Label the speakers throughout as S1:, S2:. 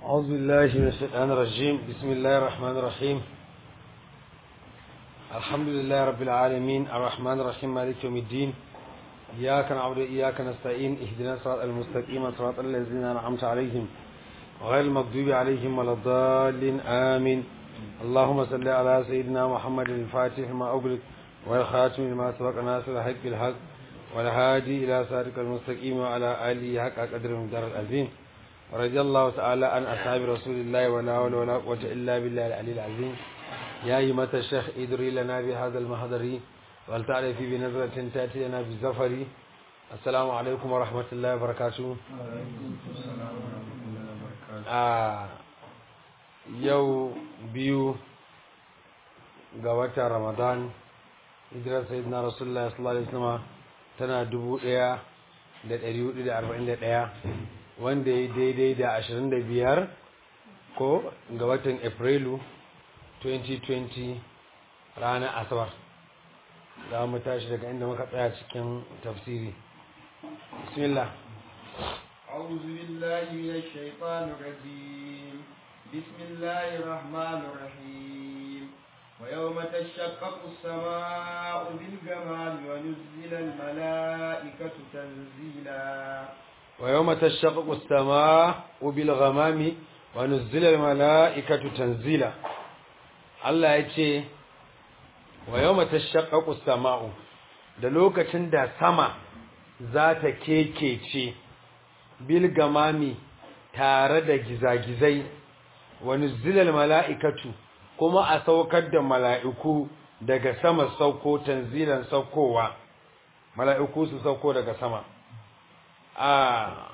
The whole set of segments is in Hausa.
S1: أعوذ بالله من الشيطان الرجيم بسم الله الرحمن الرحيم الحمد لله رب العالمين الرحمن الرحيم مالك يوم الدين إياك نعبد وإياك نستعين اهدنا الصراط المستقيم صراط الذين أنعمت عليهم غير المغضوب عليهم ولا الضالين آمين اللهم صل على سيدنا محمد الفاتح ما أغلق والخاتم لما سبق ناصر الحق بالحق والهادي إلى صراطك المستقيم وعلى آله حق قدر من دار العظيم ورضي الله تعالى عن أصحاب رسول الله ولا حول ولا قوة إلا بالله العلي العظيم يا أيمة الشيخ ادري لنا بهذا المحضر ولتعرف بنظرة تأتي لنا بالزفر السلام عليكم ورحمة الله وبركاته آه يو بيو ga رمضان hijirar sayyidina rasulullah sallallahu alaihi wasallam tana dubu ɗaya da ɗari hudu da arba'in da ɗaya wanda ya daidai da ashirin da biyar ko ga watan afrilu 2020 ranar asabar za mu tashi daga inda muka tsaya cikin tafsiri bismillah
S2: أعوذ بالله من الشيطان الرجيم بسم الله الرحمن الرحيم ويوم تشقق السماء بالغمام ونزل الملائكة تنزيلا
S1: ويوم تشقق السماء بالغمام ونزل الملائكة تنزيلا Allah ya ce wa yawma tashaqqaqu as-sama'u da lokacin da sama za ta kekece bil gamami tare da gizagizai wa nuzilal mala'ikatu kuma a saukar da mala'iku daga sama sauko tanzilan saukowa mala'iku su sauko daga sama a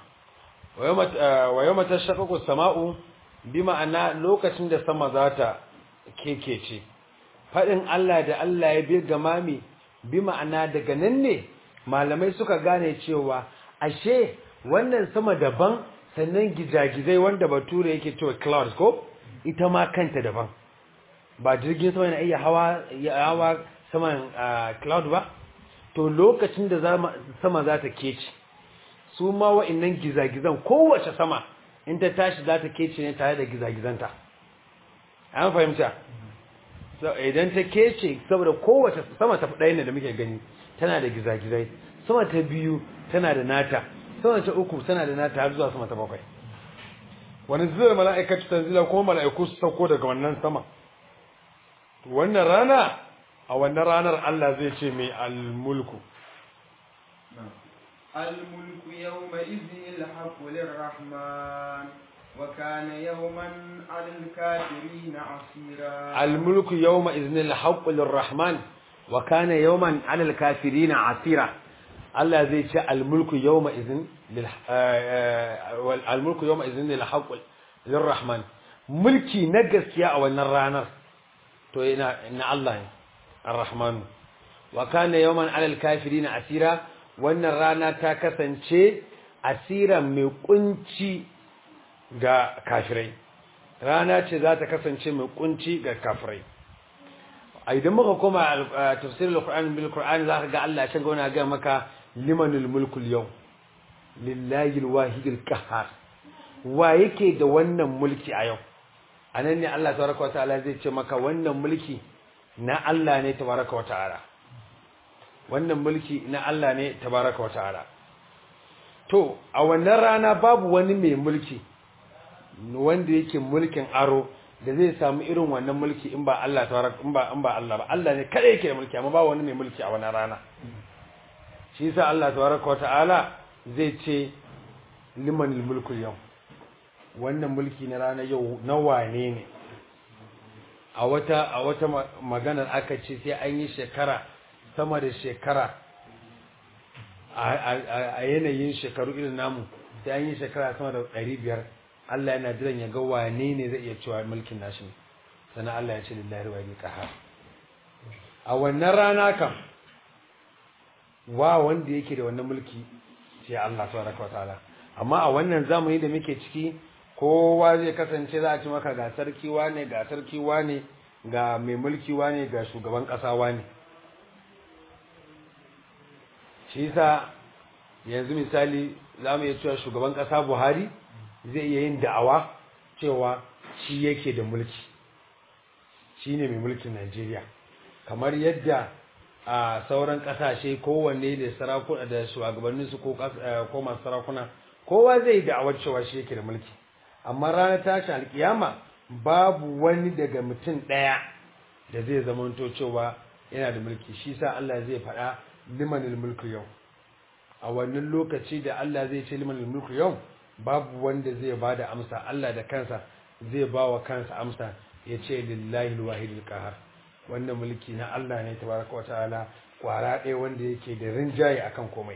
S1: wa yawma tashaqqaqu as-sama'u bi ma'ana lokacin da sama za ta kekece faɗin Allah da Allah ya bi gamami bi ma'ana daga nan ne malamai suka gane cewa ashe wannan sama daban sannan gizagizai wanda bature yake cewa clouds ko ita ma kanta daban ba jirgin sama yana iya hawa hawa saman cloud ba to lokacin da sama za ta kece su ma wa'annan gizagizan kowace sama in ta tashi za ta kece ne tare da gizagizanta an fahimta idan ta kece saboda kowace sama ta ɗaya ne da muke gani tana da gizagizai sama ta biyu tana da nata sama ta uku tana da nata har zuwa sama ta bakwai wani zuwa mala'ikatu tanzila kuma mala'iku su sauko daga wannan sama wannan rana a wannan ranar Allah zai ce mai almulku
S2: الملك يومئذ الحق للرحمن وكان يوما على الكافرين عسيرا
S1: الملك يومئذ الحق للرحمن وكان يوما على الكافرين عسيرا الله زي شاء الملك يومئذ لل الملك يومئذ للحق للرحمن ملكي نجس يا او الرانا تو ان الله الرحمن وكان يوما على الكافرين عسيرا wannan rana ta kasance asira mai kunci ga kafirai rana ce za ta kasance mai kunci ga kafirai a idan muka koma tafsirin al-Qur'an bil Qur'an za ka ga Allah ya gona ga maka limanul mulkul yau lillahi al-wahidil qahhar wa yake da wannan mulki a yau anan ne Allah tabaraka wa ta'ala zai ce maka wannan mulki na Allah ne tabaraka wa ta'ala wannan mulki na Allah ne tabaraka wa ta'ala to a wannan rana babu wani mai mulki wanda yake mulkin aro da zai samu irin wannan mulki in ba Allah tabaraka in ba in ba Allah ba Allah ne kada yake da mulki amma ba wani mai mulki a wannan rana shi yasa Allah tabaraka wa ta'ala zai ce liman mulku yau wannan mulki na rana yau na wane ne a wata a wata maganar aka ce sai an yi shekara sama da shekara a yanayin shekaru irin namu sai an yi shekara sama da ɗari biyar Allah yana jiran ya ga wane ne zai iya cewa mulkin nashi ne sannan Allah ya ce lillahi wa qahar a wannan rana kam wa wanda yake da wannan mulki sai Allah tabaraka wataala amma a wannan zamani da muke ciki kowa zai kasance za a ci maka ga sarki wane ga sarki wane ga mai mulki wane ga shugaban kasa wane shi yasa yanzu misali za mu iya cewa shugaban ƙasa buhari zai iya yin da'awa cewa shi yake da mulki shi ne mai mulkin Najeriya kamar yadda a sauran ƙasashe kowanne da sarakuna da shugabanninsu ko ko masu sarakuna kowa zai da'awar cewa shi yake da mulki amma ranar tashin alkiyama babu wani daga mutum ɗaya da zai zamanto cewa yana da mulki shi sa Allah zai faɗa limanil mulku yau a wannan lokaci da Allah zai ce limanil mulku yau babu wanda zai ba da amsa Allah da kansa zai ba wa kansa amsa ya ce lillahi alwahidul qahar wannan mulki na Allah ne tabaraka wa ta'ala kwara ɗaya wanda yake da rinjaye akan komai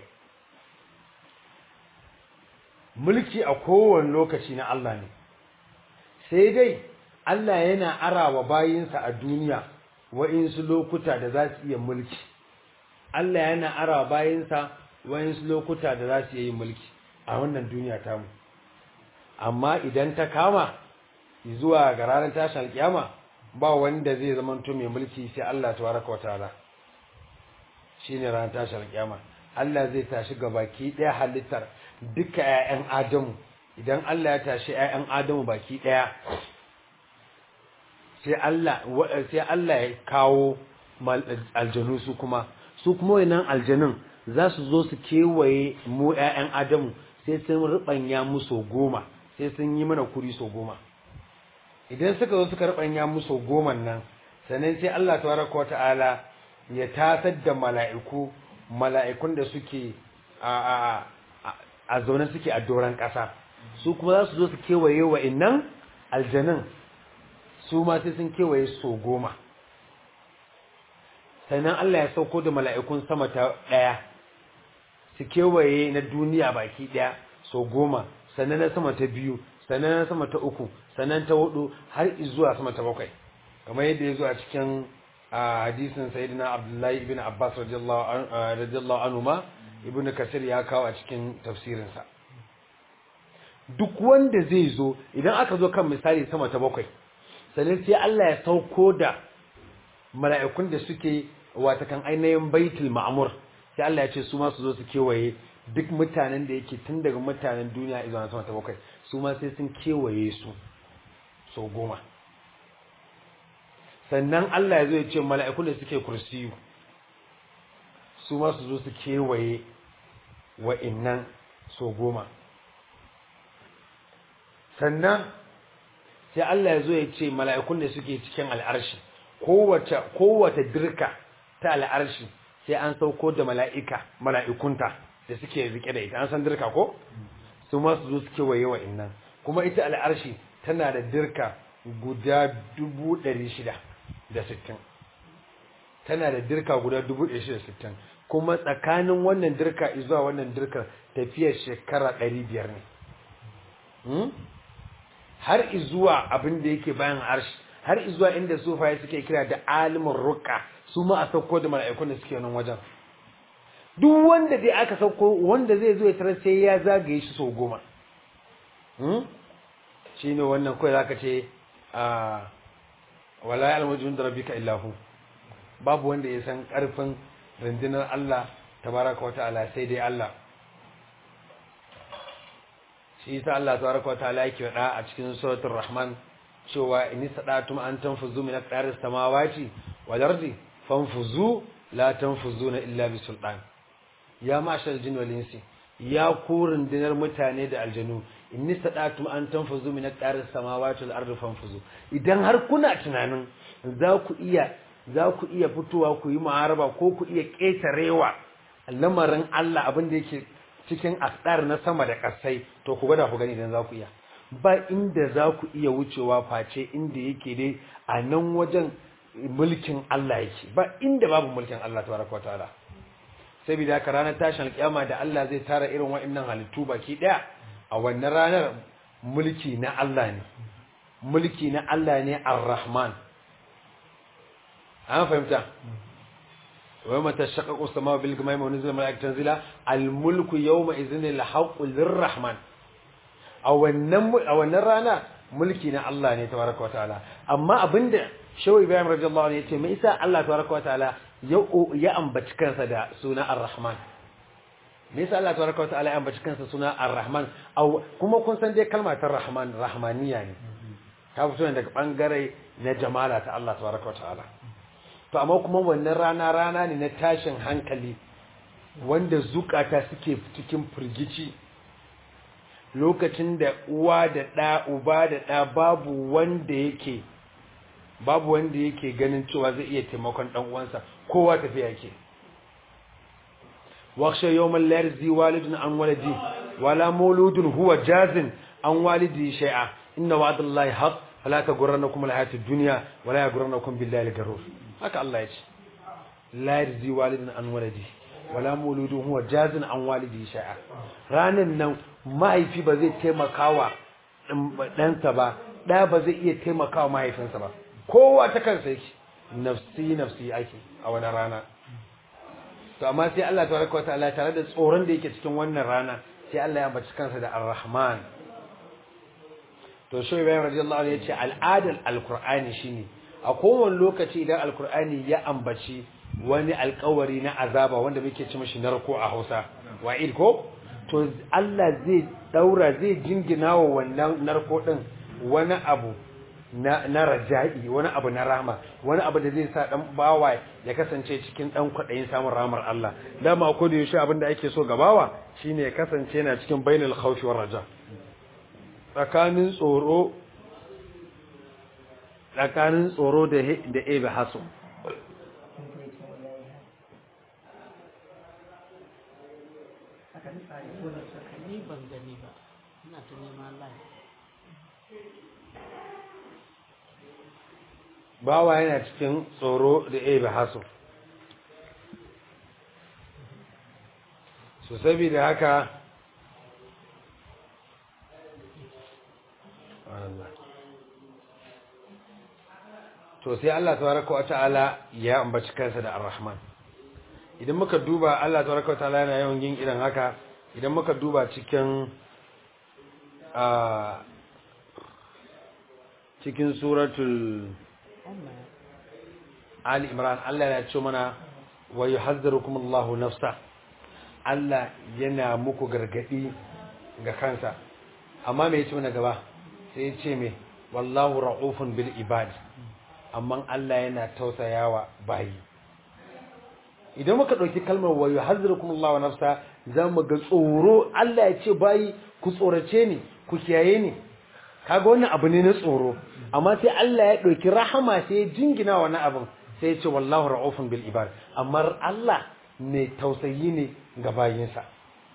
S1: mulki a kowane lokaci na Allah ne sai dai Allah yana arawa bayinsa a duniya wa'insu lokuta da za su iya mulki Allah yana arawa bayinsa wa'insu lokuta da za su iya yin mulki a wannan duniya tamu amma idan ta kama zuwa ga ranar tashin alkiyama ba wanda zai zamanto mai mulki sai Allah tabaraka wa ta'ala shine ranar tashin alkiyama Allah zai tashi gabaki daya halittar duka ƴaƴan Adamu idan Allah ya tashi ƴaƴan Adamu baki daya sai Allah sai Allah ya kawo aljanu su kuma su kuma wannan aljanun za su zo su kewaye mu ƴaƴan Adamu sai sun rubanya musu goma sai sun yi mana kuri so goma idan suka zo suka rubanya musu goman nan sannan sai Allah tabaraka wa ta'ala ya tasar da mala'iku mala'ikun da suke a a a zaune suke a doron ƙasa su kuma za su zo su kewaye wa innan aljanin su ma sai sun kewaye so goma sannan Allah ya sauko da mala'ikun sama ta ɗaya su kewaye na duniya baki ɗaya so goma sannan na sama ta biyu sannan na sama ta uku sannan ta hudu har zuwa sama ta bakwai kamar yadda ya zo a cikin hadisin sayyidina abdullahi ibn abbas radiyallahu anhu ma ibn kasir ya kawo a cikin tafsirinsa duk wanda zai zo idan aka zo kan misali sama ta bakwai sannan sai Allah ya sauko da mala'ikun da suke wata kan ainihin baitul ma'mur sai Allah ya ce su ma su zo su kewaye duk mutanen da yake tun daga mutanen duniya izuwa sama ta bakwai su ma sai sun kewaye su sau goma sannan Allah ya zo ya ce mala'ikun da suke kursiyu su ma su zo su kewaye wa'innan sau goma sannan sai Allah ya zo ya ce mala'ikun da suke cikin al'arshi kowace dirka ta al'arshi sai an sauko da mala'ika mala'ikunta da suke rike da ita an san dirka ko su ma su zo su kewaye wa'innan kuma ita al'arshi tana da dirka guda dubu ɗari shida da sittin tana da dirka guda dubu ɗari shida sittin kuma tsakanin wannan dirka zuwa wannan dirka tafiyar shekara ɗari biyar ne har izuwa abin da yake bayan arshi har izuwa inda sufaye suke kira da alimin ruka su ma a sauko da mala'ikun da suke nan wajen duk wanda dai aka sauko wanda zai zo ya tarar sai ya zagaye shi sau goma shi ne wannan kawai zaka ce a wala ya almujin da rabbika illahu babu wanda ya san karfin rundunar Allah tabaraka wata'ala sai dai Allah shi yasa Allah tabaraka wata'ala yake faɗa a cikin suratul rahman cewa in sadatum an tanfuzu min aqdaris samawati wal ardi fanfuzu la tanfuzuna illa bi sultan ya mashal jin wal insi ya ku rundunar mutane da aljanu inni sadatum an tanfuzu min aqdaris samawati wal ardi fanfuzu idan har kuna tunanin za ku iya za ku iya fitowa ku yi muharaba ko ku iya ƙetarewa lamarin Allah abin da yake cikin asdar na sama da ƙasai to ku gwada ku gani idan za ku iya ba inda za ku iya wucewa face inda yake dai a nan wajen mulkin Allah yake ba inda babu mulkin Allah tabaraka wataala saboda haka ranar tashin alƙiyama da Allah zai tara irin wa'annan halittu baki daya a wannan ranar mulki na Allah ne mulki na Allah ne ar-Rahman an fahimta wa mata shaqqaqu as-samaaءu bil ghamami wa nuzila malaa'ikatu tanzila al-mulku yawma idhin al-haqqu lir-rahman a wannan a wannan rana mulki na Allah ne tabaraka wa ta'ala amma abinda Shaw Ibrahim radiyallahu anhu yace me isa Allah tabaraka wa ta'ala ya ya ambaci kansa da suna ar-rahman me yasa Allah tabaraka wa ta'ala ya ambaci kansa suna ar-rahman kuma kun san dai kalmar ta rahman rahmaniya ne ta fito ne daga bangare na jamala ta Allah tabaraka wa ta'ala to amma kuma wannan rana rana ne na tashin hankali wanda zukata suke cikin firgici lokacin da uwa da ɗa uba da ɗa babu wanda yake babu wanda yake ganin cewa zai iya taimakon ɗan uwansa kowa tafiya yake wakshe yawman la yarzi walidun an waladi wala mauludun huwa jazin an walidi shay'a inna wa'dallahi haqq fala taghurrannakum alhayatud dunya wala yaghurrannakum billahi al-gharur haka Allah ya ce la yarzi walidun an waladi wala mauludun huwa jazin an walidi shay'a ranan nan mahaifi ba zai taimakawa ɗansa ba ɗa ba zai iya taimakawa mahaifinsa ba kowa ta kansa yake nafsi nafsi ake a wani rana to amma sai Allah tabaraka wataala tare da tsoron da yake cikin wannan rana sai Allah ya ambaci kansa da Ar-Rahman to shi Ibrahim radiyallahu anhu yace al'adar alqur'ani shine a kowane lokaci idan alqur'ani ya ambaci wani alƙawari na azaba wanda muke ci mishi narko a Hausa wa'id ko to Allah zai daura zai jingina wa wannan narko din wani abu na na raja'i wani abu na rahma wani abu da zai sa dan bawa ya kasance cikin dan kwadayin samun rahmar Allah dama ko da yaushe abin da ake so ga bawa shine ya kasance yana cikin bainal khawfi war raja tsakanin tsoro tsakanin tsoro da da ebe haso
S3: ni ban gani ba ina ta neman lai
S1: bawa yana cikin tsoro da ebe haso so saboda haka to sai Allah tabaraka wa ta'ala ya ambaci kansa da ar-rahman idan muka duba Allah tabaraka wa ta'ala yana yawan yin irin haka idan muka duba cikin a cikin suratul Ali Imran Allah ya ce mana wa yuhazzirukum Allahu nafsa Allah yana muku gargadi ga kansa amma me yace mana gaba sai ya ce me wallahu ra'ufun bil ibad amma Allah yana tausayawa bayi idan muka dauki kalmar wa yuhazzirukum Allahu nafsa zamu ga tsoro Allah ya ce bayi ku tsorace ni ku kiyaye ni kaga wannan abu ne na tsoro amma sai Allah ya dauki rahama sai ya jingina wannan abin sai ya ce wallahu ra'ufun bil ibad amma Allah mai tausayi ne ga bayinsa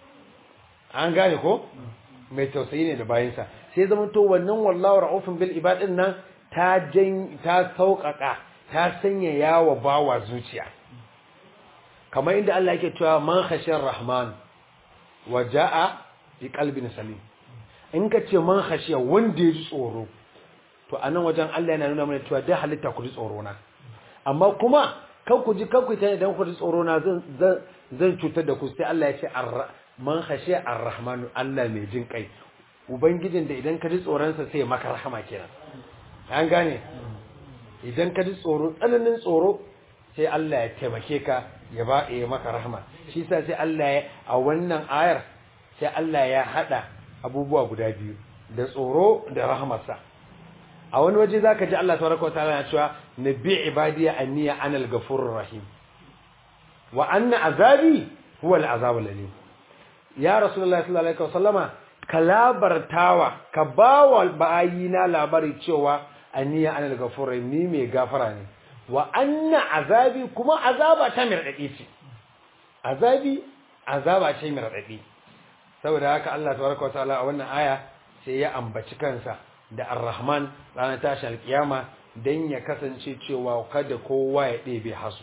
S1: an gane ko mai tausayi ne da bayinsa sai zama to wannan wallahu ra'ufun bil ibad din nan ta jan ta sauƙaƙa ta sanya yawa bawa zuciya kamar inda Allah yake cewa man khashiyar rahman wa jaa bi qalbin salim in ka ce man khashiya wanda ya ji tsoro to anan wajen Allah yana nuna mana cewa dai halitta ku ji tsoro na amma kuma kan ku ji kan ku tana idan ku ji tsoro na zan zan cutar da ku sai Allah ya ce man khashiya ar-rahmanu Allah mai jin kai ubangijin da idan ka ji tsoron sa sai maka rahama kenan an gane idan ka ji tsoro tsananin tsoro sai Allah ya taimake ka ya ba ya maka rahama shi yasa sai Allah ya a wannan ayar sai Allah ya hada abubuwa guda biyu da tsoro da rahamarsa a wani waje zaka ji Allah tabaraka wa ta'ala ya cewa nabi ibadiya anniya anal ghafurur rahim wa anna azabi huwa al-azabul alim ya rasulullahi sallallahu alaihi wasallama ka labartawa ka bawa bayina labari cewa anniya anal ghafurur rahim ni mai gafara ne wa anna azabi kuma azaba ta mirdadi ce azabi azaba ce mirdadi saboda haka Allah tabaraka wa ta'ala a wannan aya sai ya ambaci kansa da Ar-Rahman ranar tashin alkiyama dan ya kasance cewa kada kowa ya ɗebe hasu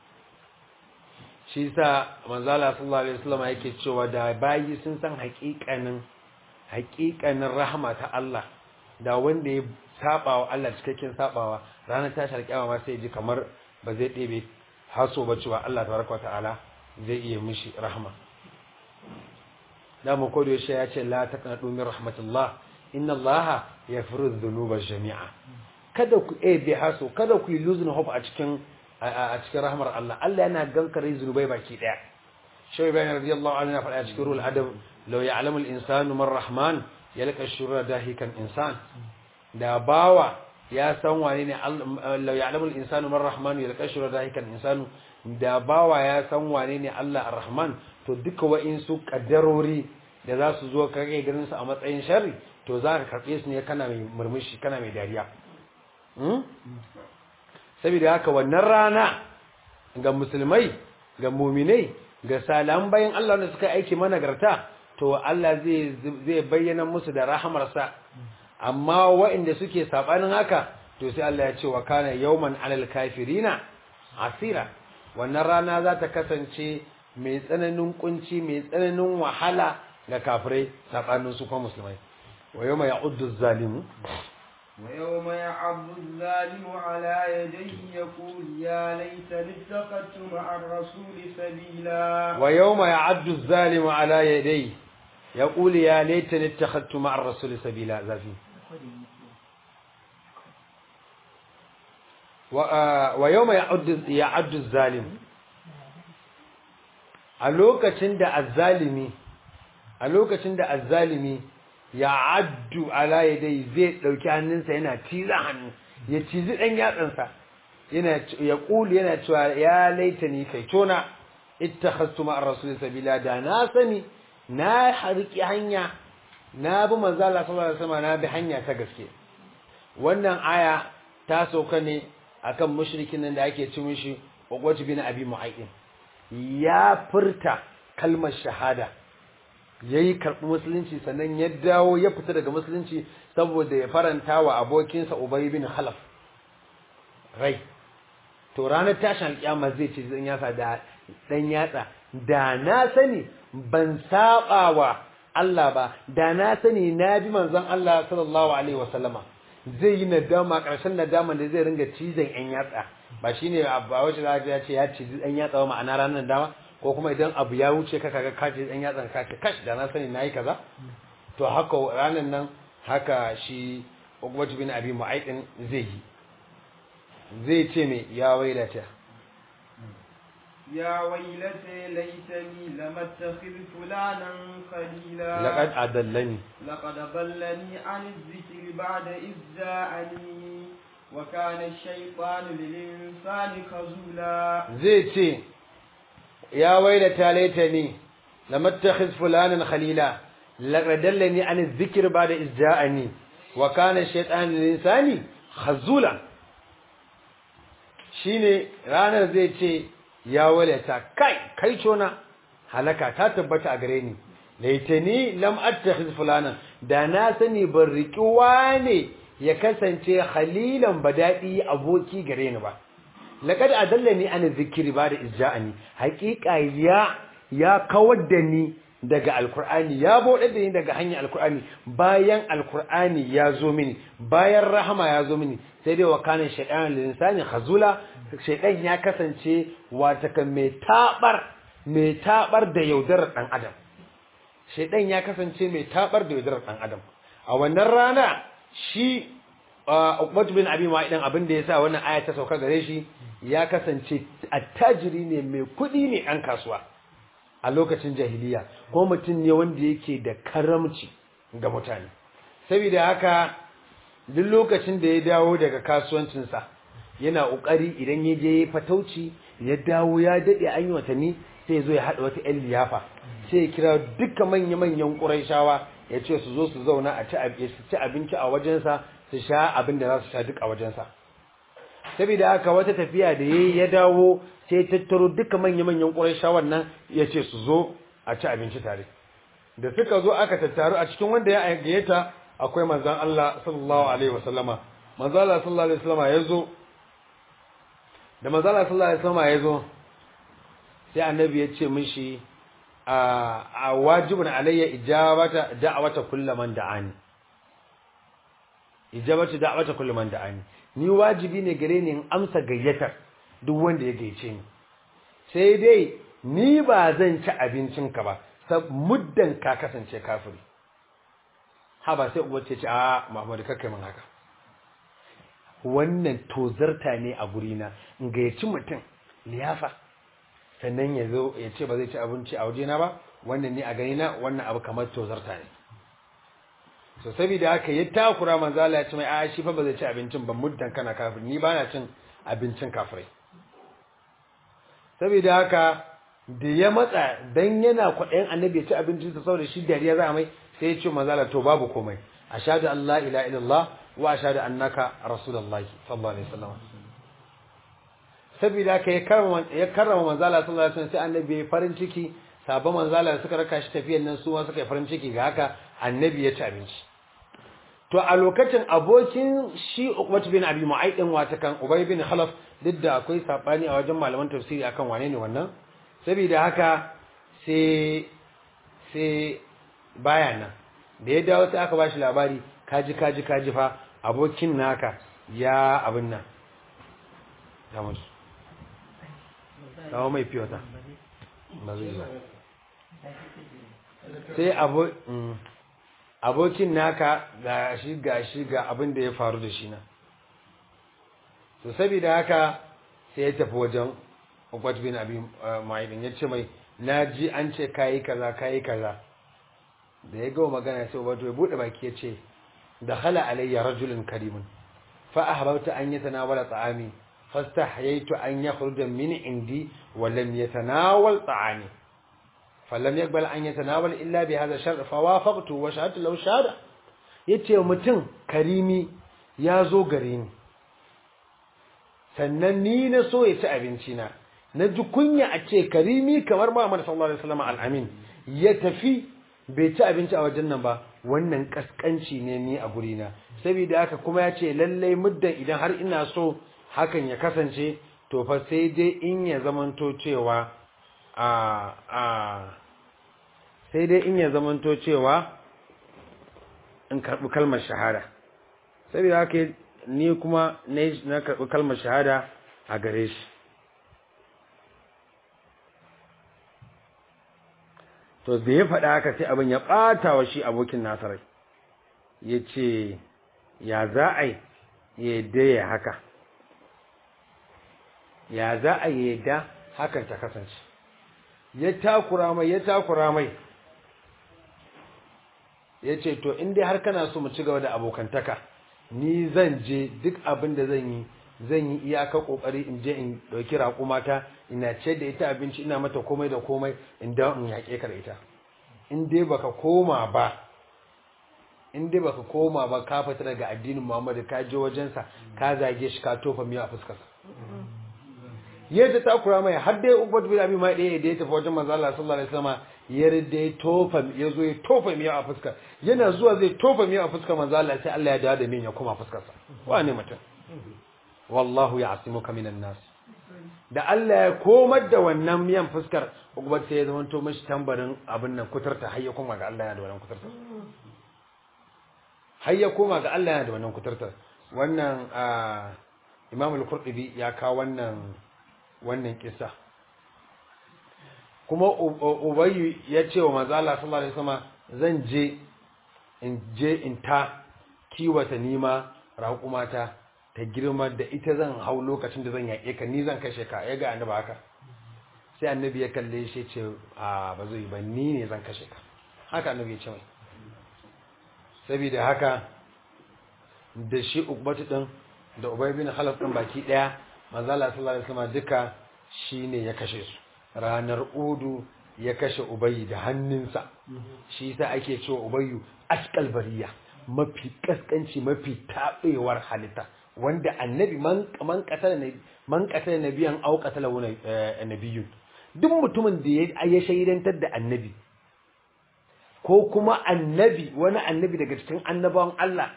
S1: shi sa manzala sallallahu alaihi wasallam yake cewa da bayi sun san haƙiƙanin haƙiƙanin rahama ta Allah da wanda ya saba wa Allah cikakken sabawa ranar tashin alkiyama ma sai ji kamar ba zai ɗebe haso ba cewa Allah tabaraka wa ta'ala zai iya mishi rahama da mu kodo shi ya ce la taqnatu min rahmatullah inna allaha yaghfiru dhunuba jami'a kada ku eh bi haso kada ku lose hope a cikin a cikin rahmar Allah Allah yana gankare zunubai baki daya shawi bayan radiyallahu anhu ya faɗa cikin ruhul adab law ya'lamu al-insanu man rahman yalqa shurra dahikan insan da bawa ya san wane ne Allah ya'lamul insanu man rahmanu yalqashu dahikan insanu da bawa ya san wane ne Allah ar-rahman to duka wa'insu kaddarori da za su zo kage ganin su a matsayin sharri to za ka karbe su ne kana mai murmushi kana mai dariya saboda haka wannan rana ga musulmai ga muminai ga salam bayan Allah da suka aiki managarta to Allah zai zai bayyana musu da rahamarsa amma waɗanda suke sabanin haka to sai Allah ya ce wa kana yawman alal kafirina asira wannan rana za ta kasance mai tsananin kunci mai tsananin wahala ga kafirai sabanin su kuma musulmai wa yawma ya'uddu zalimu
S2: ويوم يعض الظالم على يديه يقول يا ليتني اتخذت مع الرسول سبيلا
S1: ويوم يعد الظالم على يديه يقول يا ليتني اتخذت مع الرسول سبيلا زافي ويوم يعد يعد الظالم a lokacin da azzalimi a lokacin da azzalimi ya addu ala yadai zai dauki hannunsa yana ciza hannu ya cizi dan yatsansa yana ya kulu yana cewa ya laitani kai tona ittakhastu ma ar-rasul sabila da na sani na harki hanya na bi manzo Allah sallallahu alaihi wasallam na bi hanya ta gaske wannan aya ta sauka ne akan mushrikin nan da ake ci mishi Uqbat bin Abi Mu'ayyid ya furta kalmar shahada yayi karɓi musulunci sannan ya dawo ya fita daga musulunci saboda ya faranta wa abokinsa Ubay bin Khalaf rai to ranar tashin alƙiyama zai ce zan yasa da dan yatsa da na sani ban saba wa Allah ba da na sani na bi manzon Allah sallallahu alaihi wasallama zai yi nadama ƙarshen nadama da zai ringa cizon yan yatsa ba shine ba wace za ya ce ya cizi yan yatsa ba ma'ana ranar nadama ko kuma idan abu ya wuce ka kaga ka ce yan yatsa ka ce kash da na sani nayi kaza to haka ranar nan haka shi Uqbah bin Abi Mu'ayth zai yi zai ce me ya wailata
S2: يا ويلتى ليتني لم اتخذ فلانا خليلا
S1: laqad adallani
S2: لقد ضلني عن الذكر بعد إذ جاءني وكان الشيطان للإنسان خذولا
S1: zai ce ya wailata laitani lam attakhiz fulanan khalila laqad dallani an adh-dhikr ba'da iz ja'ani wa kana ash-shaytanu lil-insani khazula shine ranar zai ce ya wailata kai kai cona halaka ta tabbata a gare ni laitani lam attakhiz fulanan da na sani ban riki wane ya kasance khalilan badadi aboki gare ni ba laqad adallani an zikri ba da izja'ani haqiqa ya ya kawar da ni daga alqur'ani ya bude da ni daga hanyar alqur'ani bayan alqur'ani ya zo mini bayan rahama ya zo mini sai dai wa kana shaytan lil insani khazula shaytan ya kasance wata kan mai tabar mai tabar da yaudarar dan adam shaytan ya kasance mai tabar da yaudarar dan adam a wannan rana shi Uqbat bin Abi Mu'ayyid abin da yasa wannan aya ta sauka gare shi ya kasance attajiri ne mai kudi ne an kasuwa a lokacin jahiliya ko mutum ne wanda yake da karamci ga mutane saboda haka duk lokacin da ya dawo daga kasuwancinsa yana kokari idan ya je fatauci ya dawo ya dade an yi watanni sai zo ya hada wata ƴan liyafa sai ya kira duka manya-manyan ƙurayshawa ya ce su zo su zauna a ci abinci a wajensa su sha abin da za su sha duk a wajensa saboda haka wata tafiya da yayi ya dawo sai tattaro duka manya-manyan ƙurayshawan nan ya ce su zo a ci abinci tare da suka zo aka tattaru a cikin wanda ya gayyata akwai manzon Allah sallallahu alaihi wasallama manzon Allah sallallahu alaihi wasallama ya zo da manzon Allah sallallahu alaihi wasallama ya zo sai annabi ya ce mishi a wajibin alayya ijabata da'awata kullu man da'ani ijabata da'awata kullu man da'ani ni wajibi ne gare ni in amsa gayyatar duk wanda ya gayyace ni sai dai ni ba zan ci abincin ka ba sab muddan ka kasance kafiri ha ba sai uwa ce ce a Muhammadu kakkai min haka wannan tozarta ne a gurina in gayyaci mutum liyafa sannan ya zo ya ce ba zai ci abinci a wajena ba wannan ne a gani na wannan abu kamar tozarta ne so saboda haka ya takura manzo Allah ya ce mai a shi fa ba zai ci abincin ba muddan kana kafir ni ba na cin abincin kafirai saboda haka da ya matsa dan yana kwaɗayin annabi ya ci abincin sa saboda shi dariya za mai sai ya ce manzo Allah to babu komai ashhadu an la ilaha illallah wa ashhadu annaka rasulullahi sallallahu alaihi wasallam saboda haka ya karrama ya karrama manzo Allah sallallahu alaihi wasallam sai annabi ya farin ciki sabon manzo Allah suka raka shi tafiyan nan su ma suka yi farin ciki ga haka annabi ya ci abinci to a lokacin abokin shi Uqbat bin Abi Mu'ayd din wata kan Ubay bin Khalaf duk da akwai sabani a wajen malaman tafsiri akan wane ne wannan saboda haka sai sai baya nan da ya dawo sai aka bashi labari kaji kaji kaji fa abokin naka ya abin nan ya mutu kawo mai fiyota ba zai ba sai abo abokin naka ga shi ga shi ga abin da ya faru da shi na to saboda haka sai ya tafi wajen Uqbat bin Abi Mu'aydin ya ce mai naji an ce kai kaza kai kaza da ya gawo magana sai Uqbat ya bude baki ya ce dakhala alayya rajulun karimun fa ahbabta an yatanawala ta'ami fastahyaytu an yakhruja min indi wa lam yatanawal ta'ami فلم يقبل أن يتناول إلا بهذا الشرط فوافقته وشهدت له شهادة yace mutum karimi ya zo gare ni sannan ni na so ya ci abinci na na ji kunya a ce karimi kamar Muhammad sallallahu alaihi wasallam al-amin ya tafi bai ci abinci a wajen nan ba wannan kaskanci ne ni a guri na saboda haka kuma ya ce lallai muddan idan har ina so hakan ya kasance to fa sai dai in ya zamanto cewa a a sai dai in ya zamanto cewa in karɓi kalmar shahada saboda haka ni kuma na karɓi kalmar shahada a gare shi to da ya faɗa haka sai abin ya ɓata wa shi abokin nasarai ya ce ya za a yi ya yadda ya haka ya za a yi yadda hakan ta kasance ya takura mai ya takura mai ya ce to in dai har kana so mu ci gaba da abokantaka ni zan je duk abin da zan yi zan yi iyaka kokari in je in dauki raƙumata ina ce da ita abinci ina mata komai da komai in da in yaƙe ka da ita in dai baka koma ba in dai baka koma ba ka fita daga addinin Muhammadu ka je wajensa ka zage shi ka tofa miya a fuskarsa yadda ta kura mai har dai Ubad bin Abi Mai da ya tafi wajen manzo Allah sallallahu alaihi wasallam ya rida ya tofa ya zo ya tofa miya a fuskar yana zuwa zai tofa miya a fuskar manzo Allah sai Allah ya dawo da min ya koma fuskar sa wane mutum wallahu ya'simuka minan nas da Allah ya komar da wannan miyan fuskar Ubad sai ya zama to mishi tambarin abin nan kuturta har ya koma ga Allah ya da wannan kuturta har ya koma ga Allah ya da wannan kuturta wannan Imam al-Qurtubi ya kawo wannan wannan kisa kuma ubayyu ya ce wa mazala sallallahu alaihi wasallam zan je in je in ta kiwata nima raƙumata ta girma da ita zan hau lokacin da zan yaƙe ka ni zan kashe ka ya ga annabi haka sai annabi ya kalle shi ce a ba zai ba ni ne zan kashe ka haka annabi ya ce mai saboda haka da shi ukbatu din da ubay bin khalaf din baki daya manzo Allah sallallahu alaihi wasallam duka shine ya kashe su ranar udu ya kashe ubayi da hannunsa shi yasa ake cewa ubayyu askal bariya mafi kaskanci mafi tabewar halitta wanda annabi man man qatala ne man qatala nabiyan aw qatala wani nabiyun duk mutumin da ya shaidantar da annabi ko kuma annabi wani annabi daga cikin annabawan Allah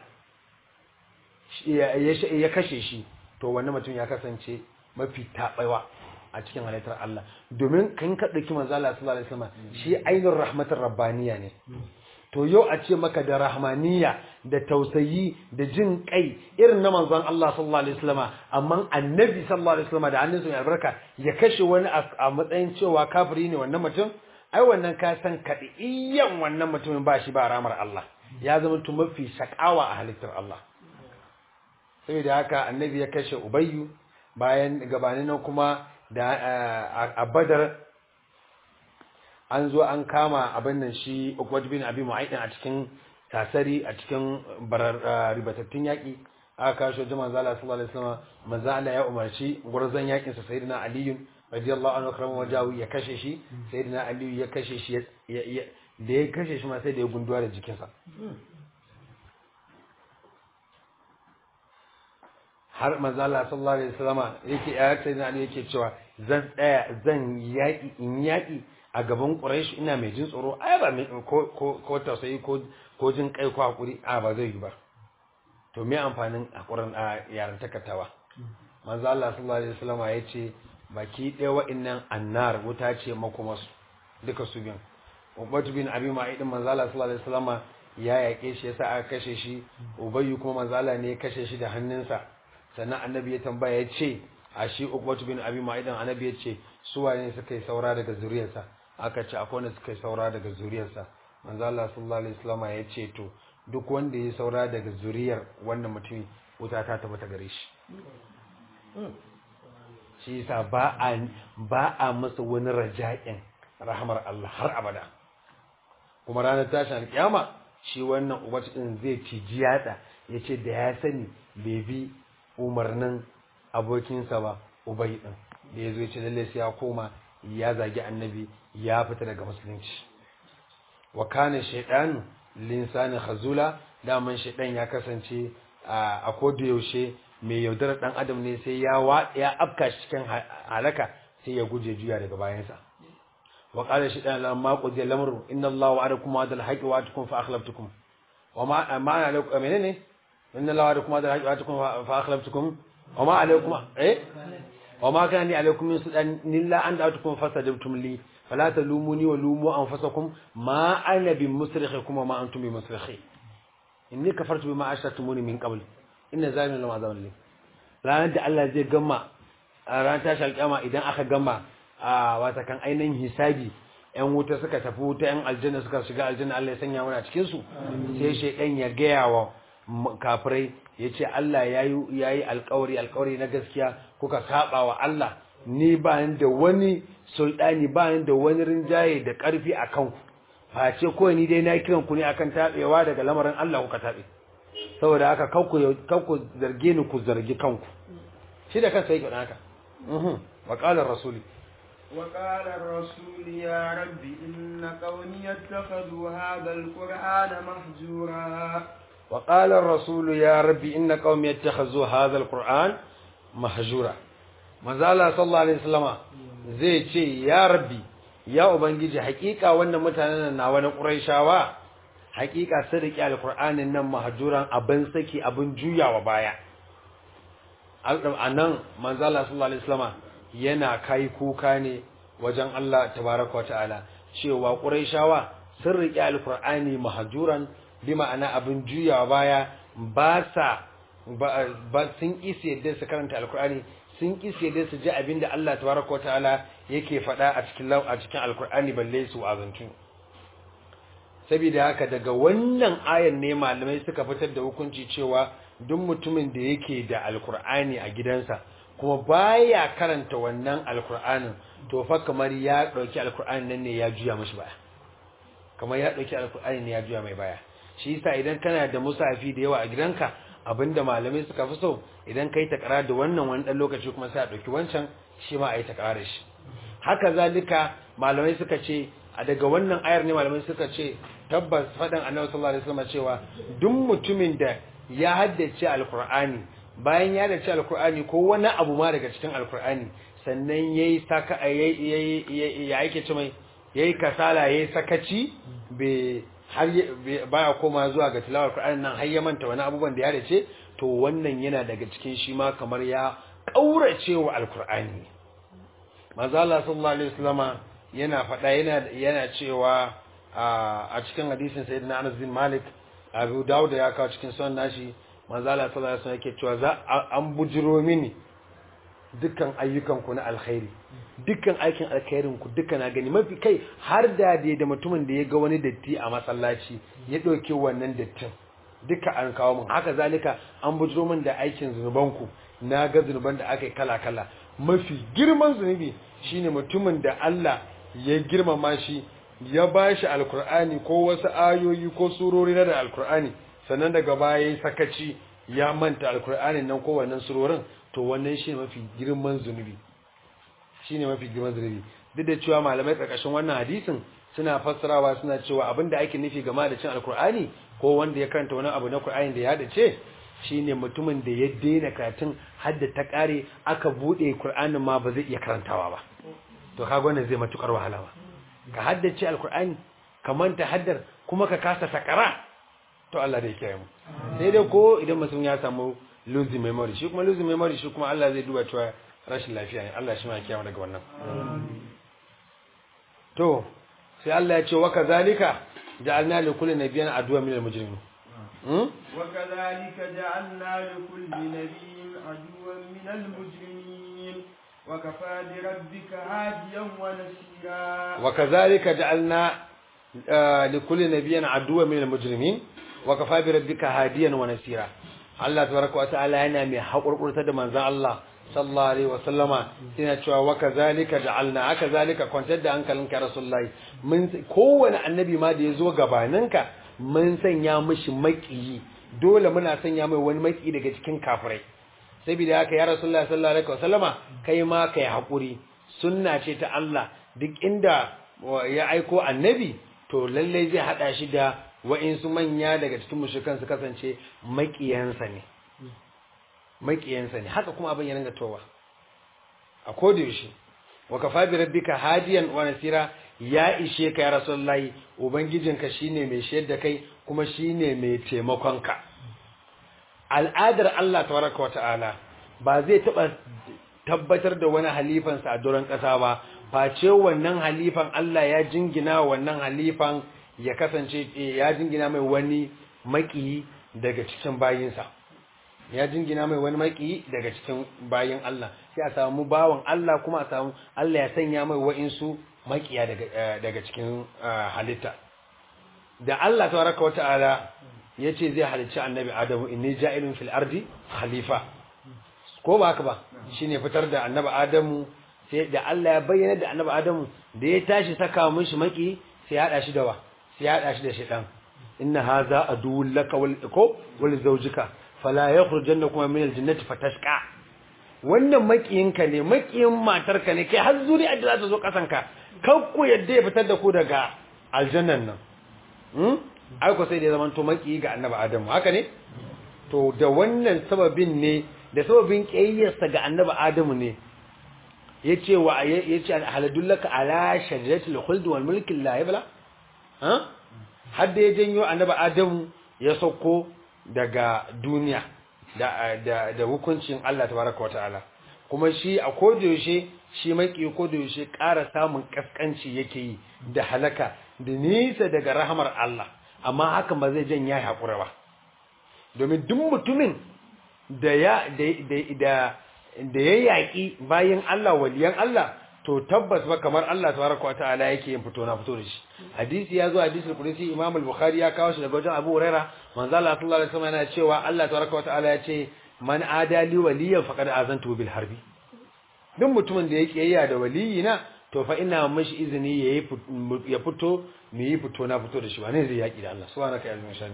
S1: ya kashe shi to wannan mutum ya kasance mafi taɓaiwa a cikin halittar Allah domin kan ka ɗauki manzo Allah sallallahu alaihi wasallam shi ainihin rahmatar rabbaniya ne to yau a ce maka da rahmaniya da tausayi da jin kai irin na manzon Allah sallallahu alaihi wasallam amma annabi sallallahu alaihi wasallam da hannunsa mai albarka ya kashe wani a matsayin cewa kafiri ne wannan mutum ai wannan ka san kadiyan wannan mutumin ba shi ba ramar Allah ya zama to mafi shakawa a halittar Allah saboda haka annabi ya kashe ubayyu bayan gabanin nan kuma da a badar an zo an kama abin nan shi ukwaj bin abi mu'aidin a cikin tasari a cikin barar ribatattun yaki aka kashe wajen manzo Allah sallallahu alaihi wasallam manzo Allah ya umarci gurzon yakin sa sayyidina Ali radiyallahu anhu karama wajahu ya kashe shi sayyidina Ali ya kashe shi da ya kashe shi ma sai da ya gunduwa da jikinsa har manzo Allah sallallahu alaihi wasallama yake ya sayyidina Ali yake cewa zan tsaya zan yaki in yaki a gaban Quraysh ina mai jin tsoro ai ba ko ko ko tausayi ko ko jin kai ko hakuri a ba zai yi ba to me amfanin hakurin a yaran takatawa manzo Allah sallallahu alaihi wasallama yace baki ɗaya wa'annan annar wuta ce makomasu duka su biyan Ubatu bin Abi Ma'id manzo Allah sallallahu alaihi wasallama ya yake shi yasa aka kashe shi Ubayyu kuma manzo Allah ne ya kashe shi da hannunsa sannan annabi ya tambaya ya ce a shi Ubatu bin Abi Ma'id annabi ya ce su wane suka yi saura daga zuriyarsa aka ce akwai wanda suka yi saura daga zuriyarsa manzo Allah sallallahu alaihi wasallama ya ce to duk wanda ya saura daga zuriyar wannan mutum wuta ta tabbata gare shi shi yasa ba a ba a masa wani raja'in rahmar Allah har abada kuma ranar tashin alkiyama shi wannan ubatu din zai ciji yatsa yace da ya sani bai bi umarnin abokinsa ba ubai din da yazo yace lalle sai ya koma ya zagi annabi ya fita daga musulunci wa kana shaytanu linsani khazula daman shaytan ya kasance a koda yaushe mai yaudarar dan adam ne sai ya ya afka cikin halaka sai ya guje juya daga bayansa wa qala shaytan lamma qudiya lamru inna allaha wa'adakum wa'dal haqqi wa atukum fa akhlaftukum wa ma ma alaikum menene inna allaha wa'adakum wa'dal haqqi wa atukum fa akhlaftukum wa ma alaikum eh wa ma kana li alaikum min sudan illa an da'atukum fastajabtum li fala talumuni wa lumu anfusakum ma ana bi musrikhikum wa ma antum bi musrikhi inni kafartu bima ashraktumuni min qabl inna zalimin lama azabun li ranar da Allah zai gama a ranar tashi alƙiyama idan aka gama a wata kan ainihin hisabi yan wuta suka tafi wuta yan aljanna suka shiga aljanna Allah ya sanya mana cikin su sai shaydan ya gaya wa kafirai yace Allah yayi yayi alƙawari alƙawari na gaskiya kuka saba wa Allah ni ba ni da wani sultani ba ni da wani rinjaye da ƙarfi akan ku face ko ni dai na kiran ku ne akan tabewa daga lamarin Allah kuka tabe saboda haka kanku zarge ni ku zargi kanku shi da kansa yake haka wa qala rasuli
S2: wa qala ar-rasul ya rabbi inna qawmi yattakhadhu hadha al-qur'ana mahjura
S1: wa qala ar-rasul ya rabbi inna qawmi yattakhadhu hadha al-qur'an mahjura manzala sallallahu alaihi wasallama zai ce ya rabbi ya ubangiji hakika wannan mutanen na wani quraishawa hakika sun riƙe alkur'anin nan mahajuran abin saki abin juyawa baya a nan manzala sallallahu alaihi wasallama yana kai kuka ne wajen Allah tabaraka wa ta'ala cewa quraishawa sun riƙe alkur'ani mahajuran bi ma'ana abin juyawa baya ba sa ba sun isi yadda su karanta alkur'ani sun isi yadda su ji abinda Allah tabaraka wa ta'ala yake faɗa a cikin a cikin alkur'ani balle su azantu saboda haka daga wannan ayan ne malamai suka fitar da hukunci cewa duk mutumin da yake da alkur'ani a gidansa kuma baya karanta wannan alkur'anin to fa kamar ya dauki alkur'ani nan ne ya juya mishi baya kamar ya dauki alkur'ani ne ya juya mai baya shi yasa idan kana da musafi da yawa a gidanka abinda malamai suka fi so idan kai takara da wannan wani dan lokaci kuma sai a dauki wancan shi ma a yi takara da shi haka zalika malamai suka ce a daga wannan ayar ne malamai suka ce tabbas faɗin annabi sallallahu alaihi wasallam cewa duk mutumin da ya haddace alqur'ani bayan ya haddace alqur'ani ko wani abu ma daga cikin alqur'ani sannan yayi saka yayi ya yake ce mai yayi kasala yayi sakaci be har baya koma zuwa ga tilawar alqur'ani nan har ya manta wani abubuwan da ya haddace to wannan yana daga cikin shi ma kamar ya kaurace wa alqur'ani manzo Allah sallallahu alaihi wasallama yana faɗa yana yana cewa a cikin hadisin sayyidina Anas bin Malik Abu Dawud ya kawo cikin sunan nashi manzo Allah sallallahu alaihi wasallam yake cewa za an bujiro mini dukkan ayyukan ku na alkhairi dukkan aikin alkhairin ku duka na gani mafi kai har da dai da mutumin da ya ga wani datti a masallaci ya dauke wannan dattin duka an kawo min haka zalika an bujiro min da aikin zunuban ku na ga zunuban da aka yi kala kala mafi girman zunubi shine mutumin da Allah ya girmama shi ya bashi alkur'ani ko wasu ayoyi ko surori na da alkur'ani sannan daga baya ya sakaci ya manta alkur'anin nan ko wannan surorin to wannan shi mafi girman zunubi shine mafi girman zunubi duk da cewa malamai karkashin wannan hadisin suna fassarawa suna cewa abinda ake nufi game da cin alkur'ani ko wanda ya karanta wani abu na qur'ani da ya dace shine mutumin da ya daina karatun hadda ta kare aka bude qur'anin ma ba zai iya karantawa ba to kaga wannan zai matukar wahala ba ka haddace alkur'ani ka manta haddar kuma ka kasa takara to Allah zai kiyaye mu sai dai ko idan mutum ya samu losing memory shi kuma losing memory shi kuma Allah zai duba cewa rashin lafiya ne Allah shi ma kiyaye daga wannan to sai Allah ya ce wa kazalika ja'alna li kulli nabiyyin aduwwan minal mujrimin
S2: وكذلك جعلنا لكل نبي عدوا من المجرمين وكفى بربك هاديا ونسيرا
S1: وكذلك جعلنا آه لكل نبي عدوا من المجرمين وكفى بربك هاديا ونسيرا Allah tabaraka wa ta'ala yana mai haƙurƙurta da manzon Allah sallallahu alaihi wa sallama yana cewa wa kazalika ja'alna aka zalika kwantar da hankalinka rasulullahi mun kowane annabi ma da yazo gabaninka mun sanya mishi maƙiyi dole muna sanya mai wani maƙi daga cikin kafirai saboda haka ya rasulullahi sallallahu alaihi wa sallama kai ma kai haƙuri sunna ce ta Allah duk inda ya aiko annabi to lallai zai hada shi da wa'insu manya daga cikin mushrikan su kasance maƙiyansa ne maƙiyansa ne haka kuma abin ya ringa towa a koda yaushe wa kafa bi rabbika hadiyan wa nasira ya ishe ka ya rasulullahi ubangijinka shine mai shayar da kai kuma shine mai taimakon ka al'adar Allah tabaraka wa ta'ala ba zai taba tabbatar da wani halifansa a doron ƙasa ba face wannan halifan Allah ya jingina wannan halifan ya kasance ya jingina mai wani maki daga cikin bayinsa ya jingina mai wani maki daga cikin bayin Allah sai a samu bawan Allah kuma a samu Allah ya sanya mai wa'insu makiya daga daga cikin halitta da Allah tabaraka wa ta'ala yace zai halicci annabi Adamu inni ja'ilun fil ardi khalifa ko ba haka ba shine fitar da annabi Adamu sai da Allah ya bayyana da annabi Adamu da ya tashi saka mishi maki sai ya hada shi da wa sai ya hada shi da shaytan inna hadha aduwwun laka wal ko wal zawjika fala yakhrujannakum min aljannati fatashqa wannan makiyinka ne makiyin matarka ne kai har zuri'a da za ta zo kasanka kan ku yadda ya fitar da ku daga aljannan nan hmm ai ko sai da zaman to makiyi ga annabi Adamu haka ne to da wannan sababin ne da sababin kiyayyarsa ga annabi Adamu ne yace wa yace haladullaka ala shajaratil khuld wal mulki la yabla ha har da ya janyo annabi Adamu ya sauko daga duniya da da da hukuncin Allah tabaraka wataala kuma shi a kodayaushe shi maki kodayaushe ƙara samun kaskanci yake yi da halaka da nisa daga rahamar Allah amma hakan ba zai janya hakura ba domin duk mutumin da ya da da ya yaƙi bayan Allah waliyan Allah to tabbas ba kamar Allah tabaraka wa ta'ala yake yin fito na fito da shi hadisi ya zo hadisul qudsi Imam al-Bukhari ya kawo shi daga wajen Abu Huraira manzo Allah sallallahu alaihi wasallam yana cewa Allah tabaraka wa ta'ala ya ce man adali waliyan faqad azantu bil harbi duk mutumin da ya kiyayya da waliyina to fa ina mashi izini yayi ya fito mu yi fito na fito da shi ba ne zai yaki da Allah subhanaka ya almin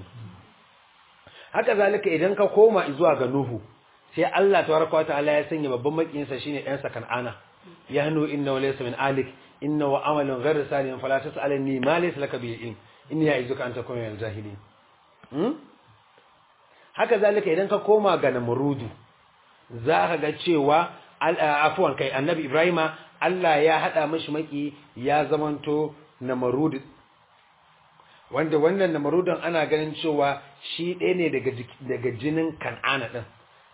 S1: haka zalika idan ka koma zuwa ga Nuhu sai Allah tabaraka wataala ya sanya babban makiyinsa shine ɗan sa Kan'ana ya hanu inna laysa min alik inna wa amalun ghayr salihin fala tas'alni ma laysa laka bihi ilm inni ya'izuka an takuna min al-jahilin hmm? haka zalika idan ka koma ga Namrudu za ka ga cewa afwan kai annabi Ibrahima Allah ya hada mishi maki ya zamanto Namrud wanda wannan Namrudin ana ganin cewa shi ɗaya ne daga daga jinin Kan'ana din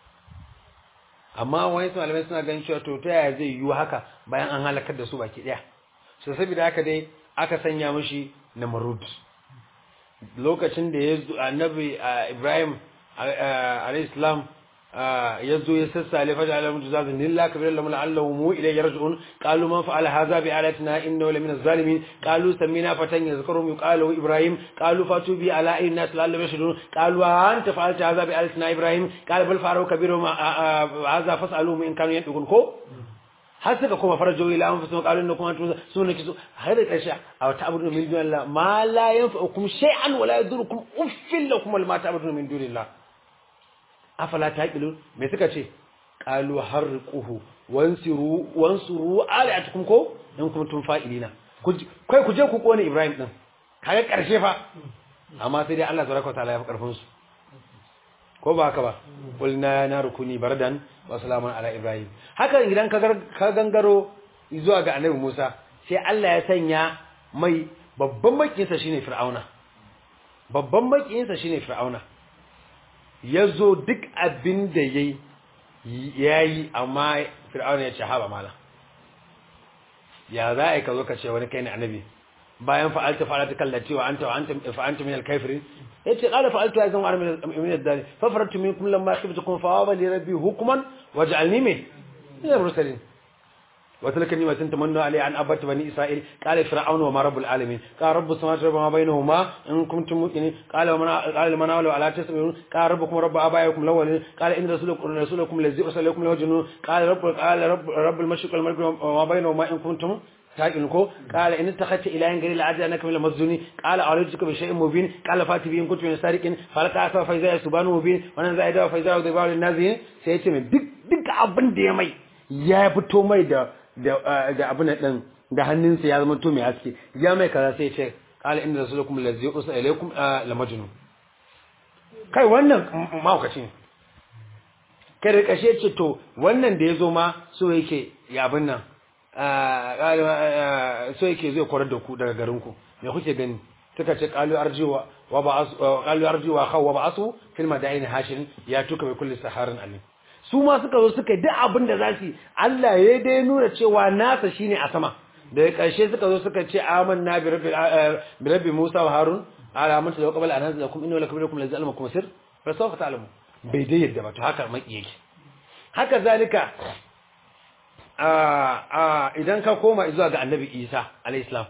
S1: amma wani malamai suna ganin cewa to ta yaya zai yiwu haka bayan an halakar da su baki daya so saboda haka dai aka sanya mishi namrud lokacin da ya annabi Ibrahim alayhi salam ya zo ya sassale fa ja'ala min jazazin lillah kabir lahum la'allahum mu ilayhi yarji'un qalu man fa'ala hadha bi alatina innahu lamina az-zalimin qalu samina fatan yazkurum yuqalu ibrahim qalu fatu bi ala ayyin nas la'allahum yashhadun qalu anta fa'alta hadha bi alatina ibrahim qala bal fa'alu kabiruhum hadha fas'aluhum in kanu yadukun ko har suka koma farajo ila an fasu qalun na kuma tuza sunan kisu har da karshe a wata abu min dunillah ma la yanfa'ukum shay'an wa la yadurukum uffil lakum wal ma ta'budun min dunillah afala taqilun me suka ce qalu harquhu wansiru wansuru alatukum ko in kuntum fa'ilina kai ku je ku kone ibrahim din kaga karshe fa amma sai dai Allah tabaraka wa ta'ala ya fi karfin su ko ba haka ba qulna na rukuni bardan wa salamun ala ibrahim haka idan ka ka gangaro zuwa ga annabi Musa sai Allah ya sanya mai babban makiyinsa shine fir'auna babban makiyinsa shine fir'auna yazo duk abin da yayi yayi amma fir'auna ya ce haba mala ya za a ka zo ka ce wani kai ne annabi bayan fa'alta fa'alta kallati wa anta wa anta fa anta min al-kafirin yace qala fa'altu ya zama min ad-dali fa faratu minkum lamma khiftukum fa waba li rabbi hukman waj'alni min min al-mursalin wa tilka ni'matun tamannu alayhi an abati bani isra'il qala fir'aunu wa ma rabbul alamin qala rabbus samawati wa ma bainahuma in kuntum muqinin qala man qala man awla ala tasbihun qala rabbukum rabbu abaikum lawalin qala inna rasulakum rasulakum lazi ursalakum lawajnu qala rabbul qala rabbul mashriq wal maghrib wa ma bainahuma in kuntum تاكل كو قال ان اتخذت الهين غير العدل انك من المسجوني قال اولدك بشيء مبين قال فاتي بين كنت من سارق فلك اسوا فاذا سبحان مبين وانا زائد فاذا ذبار النازين sai yace min duk duk abin da ya mai ya fito mai da da abin din da hannunsa ya zama to mai haske ya mai kaza sai yace qala inna rasulukum allazi ursila ilaykum la majnun kai wannan mahaukaci ne kai da kashe ce to wannan da ya zo ma so yake ya abin nan so yake zai kwarar da ku daga garinku me kuke gani suka ce qalu arjiwa wa ba'asu qalu arjiwa khaw wa ba'asu fil madaini hashin ya tuka bi kulli saharin alim su ma suka zo suka duk abin da zasu Allah ya dai nuna cewa nasa shine a sama daga karshe suka zo suka ce amanna bi rabbi bi rabbi Musa wa Harun ala amantu da qabla an anzalakum inna lakum lakum lazal makum sir fa sawfa ta'lamu bai dai yadda ba to haka maki yake haka zalika idan ka koma zuwa ga annabi isa alaihissalam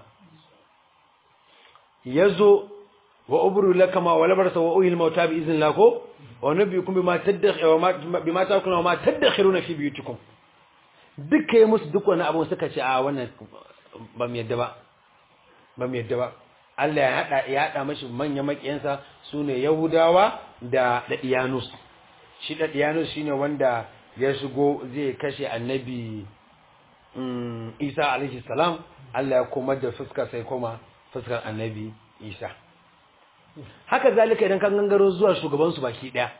S1: ya zo wa ubru laka ma wa labarsa wa uhil mauta bi izin lako wa nabiyukum bima tadakhiruna bima ta'kuluna wa ma tadakhiruna fi biyutikum duka yi musu duk wani abun suka ce a wannan ba mu yadda ba ba mu yadda ba Allah ya hada ya hada mashi manyan makiyansa sune Yahudawa da Dadiyanus shi Dadiyanus shine wanda ya shigo zai kashe annabi Isa alaihi salam Allah ya komar da fuska sai koma fuskar annabi Isa haka zalika idan kan gangaro zuwa shugaban su baki daya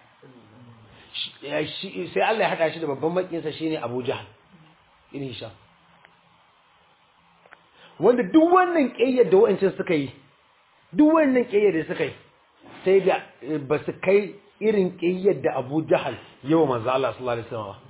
S1: sai Allah ya hada shi da babban makinsa shine Abu Jahl in Hisham wanda duk wannan kiyayyar da wa'ancin suka yi duk wannan kiyayyar da suka yi sai da ba su kai irin kiyayyar da Abu Jahl yawa manzo Allah sallallahu alaihi wasallam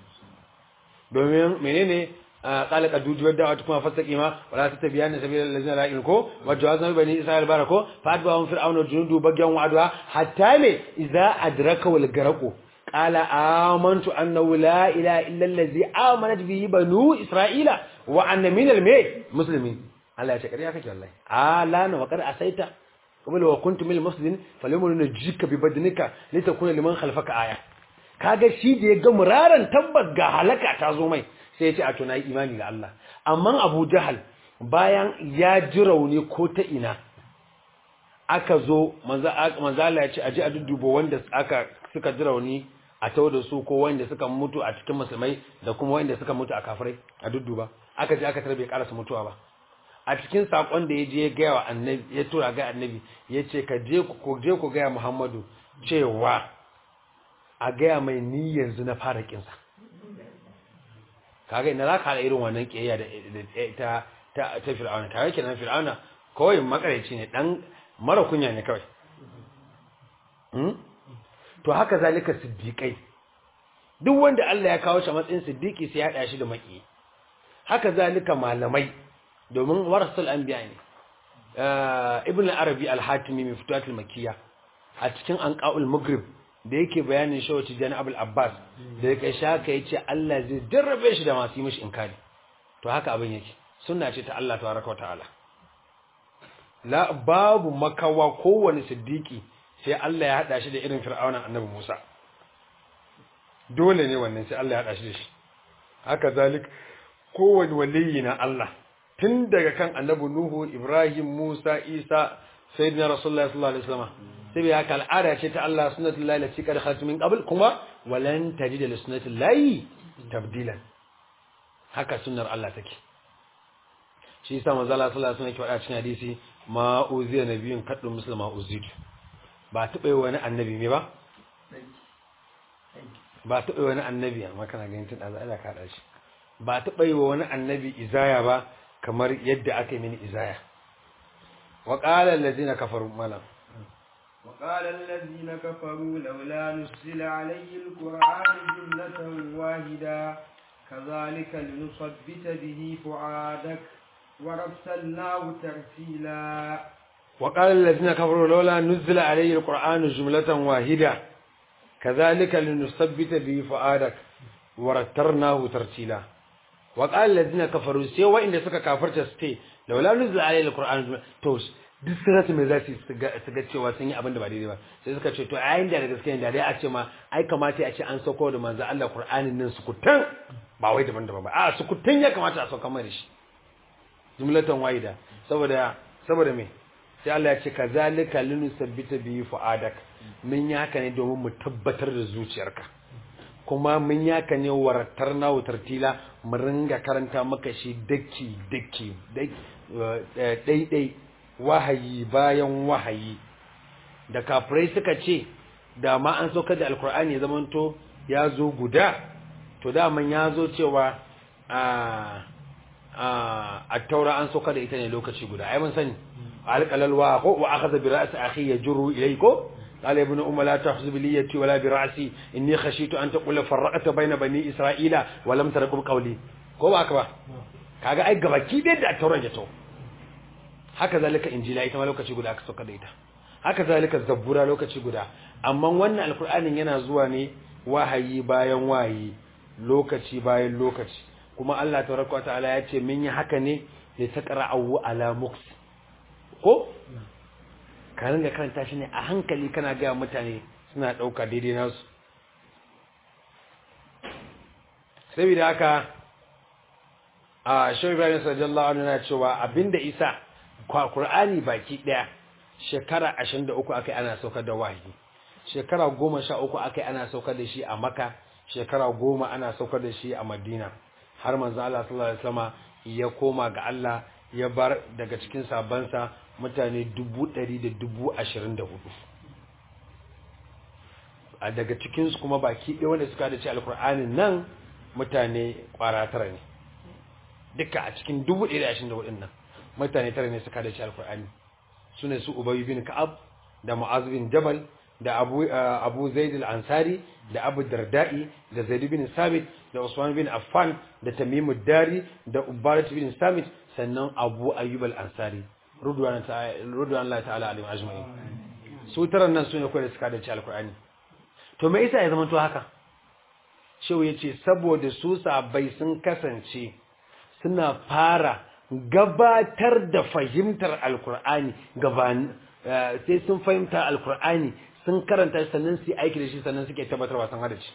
S1: domin menene قال قد وجب الدعوة كما فاستقيما ولا تتبعن سبيل الذين لا يؤمنون وجوازنا بني إسرائيل باركو فأتبعهم فرعون وجنوده بغيا وعدوا حتى مي إذا أدرك والغرق قال آمنت أنه لا إله إلا الذي آمنت به بنو إسرائيل وأن من المي مسلمين الله يشكر يا كي والله آلان وقد أسيت قبل وكنت من المسلمين فاليوم نجيك ببدنك لتكون لمن خلفك آية kaga shi da ya ga muraran tabbas ga halaka ta zo mai sai ya ce a to nayi imani da Allah amma Abu Jahal bayan ya ji rauni ko ta ina aka zo manzo manzo Allah ya ce aje a duddubo wanda aka suka ji rauni a tawo da su ko wanda suka mutu a cikin musulmai da kuma wanda suka mutu a kafirai a dudduba aka je aka tarbe karasa mutuwa ba a cikin sakon da ya je ya gaya wa annabi ya tura ga annabi ya ce ka je ku je ku gaya Muhammadu cewa a gaya mai ni yanzu na fara kinsa kaga ina za ka haɗa irin wannan ƙiyayya da ta ta ta fir'auna kaga kenan fir'auna kawai makareci ne dan mara kunya ne kawai to haka zalika siddiqai duk wanda Allah ya kawo shi a matsayin siddiqi sai ya haɗa shi da maki haka zalika malamai domin warasul anbiya ne ibn al-arabi al-hatimi mai fituatul makiyya a cikin anqaul maghrib da yake bayanin shawo tijani abul abbas da yake shaka ya ce Allah zai jarrabe shi da masu yi mishi inkari to haka abin yake sunna ce ta Allah tabaraka ta'ala la babu makawa kowane siddiqi sai Allah ya hada shi da irin fir'aunan annabi Musa dole ne wannan sai Allah ya hada shi da shi haka zalik kowane waliyi na Allah tun daga kan annabi Nuhu Ibrahim Musa Isa sayyidina Rasulullah sallallahu alaihi wasallam sai bai haka al'ada ce ta Allah sunnatul lahi lati qad khalat min qabl kuma walan tajid li sunnatul lahi tabdilan haka sunnar Allah take shi yasa manzo Allah sallallahu alaihi wasallam ke faɗa cikin hadisi ma uziya nabiyyun kaddu muslima uzidu ba taɓa yi wani annabi ne ba ba taɓa yi wani annabi amma kana ganin tun ɗaza ana kaɗa shi ba taɓa yi wa wani annabi izaya ba kamar yadda aka yi mini izaya wa ƙala allazina kafaru malam
S2: وقال الذين كفروا لولا نزل عليه القرآن جملة واحدة كذلك لنثبت به فعادك ورسلناه ترتيلا
S1: وقال الذين كفروا لولا نزل عليه القرآن جملة واحدة كذلك لنثبت به فؤادك ورترناه ترتيلا وقال الذين كفروا سي وإن سكا كافرت ستي لولا نزل عليه القرآن جملة توش duk sun rasa mai za su ga cewa sun yi abin da ba daidai ba sai suka ce to a yin da gaske da dai a ce ma ai kamata a ce an sauko da manzo Allah Qur'anin nan sukutan ba wai daban-daban ba a sukutan ya kamata a sauka mai da shi jumlatan waida saboda saboda me sai Allah ya ce kazalika linusabbita bihi fuadak mun yi haka ne domin mu tabbatar da zuciyarka kuma mun yi haka ne waratar na tartila mu ringa karanta maka shi daki daki daidai wahayi bayan wahayi da kafirai suka ce da ma an saukar da alkur'ani ya zamanto ya zo guda to daman ya zo cewa a a taura an saukar da ita ne lokaci guda ai mun sani alqalal wa ko wa akhadha bi ra'si akhi yajru ilayko قال يا ابن أم لا تأخذ بليتي ولا برأسي إني خشيت أن تقول فرقت بين بني إسرائيل ولم ترقب قولي ko ba haka ba kaga ai gabaki dai da tauran ya to haka zalika injila ita ma lokaci guda aka sauka da ita haka zalika zabbura lokaci guda amma wannan alkur'anin yana zuwa ne wahayi bayan wahayi lokaci bayan lokaci kuma Allah tabaraka wa ta'ala ya ce mun yi haka ne li taqra'u ala muks ko ka ringa karanta shi ne a hankali kana ga mutane suna dauka daidai nasu saboda haka a shawi ibrahim sallallahu alaihi wasallam cewa abinda isa Qur'ani baki daya shekara 23 akai ana saukar da wahayi shekara 13 akai ana saukar da shi a Makka shekara 10 ana saukar da shi a Madina har manzo Allah sallallahu alaihi wasallam ya koma ga Allah ya bar daga cikin sabansa mutane 124 a daga cikin su kuma baki ɗaya wanda suka da ci alkur'anin nan mutane kwara tara ne duka a cikin 124 nan mutane tara ne suka da shi alkur'ani su ne su ubayi bin ka'ab da mu'az bin jabal da abu abu zaid al-ansari da abu darda'i da zaid bin sabit da usman bin affan da tamim dari da ubarat bin samit sannan abu ayyub al-ansari rudwan ta'ala rudwan Allah ta'ala alim ajma'in su taran nan su ne kawai da suka da shi alkur'ani to me yasa ya zama to haka shehu yace saboda su sabai sun kasance suna fara gabatar da fahimtar alkur'ani gaban sai sun fahimta alkur'ani sun karanta sannan su aiki da shi sannan suke tabbatarwa sun hada shi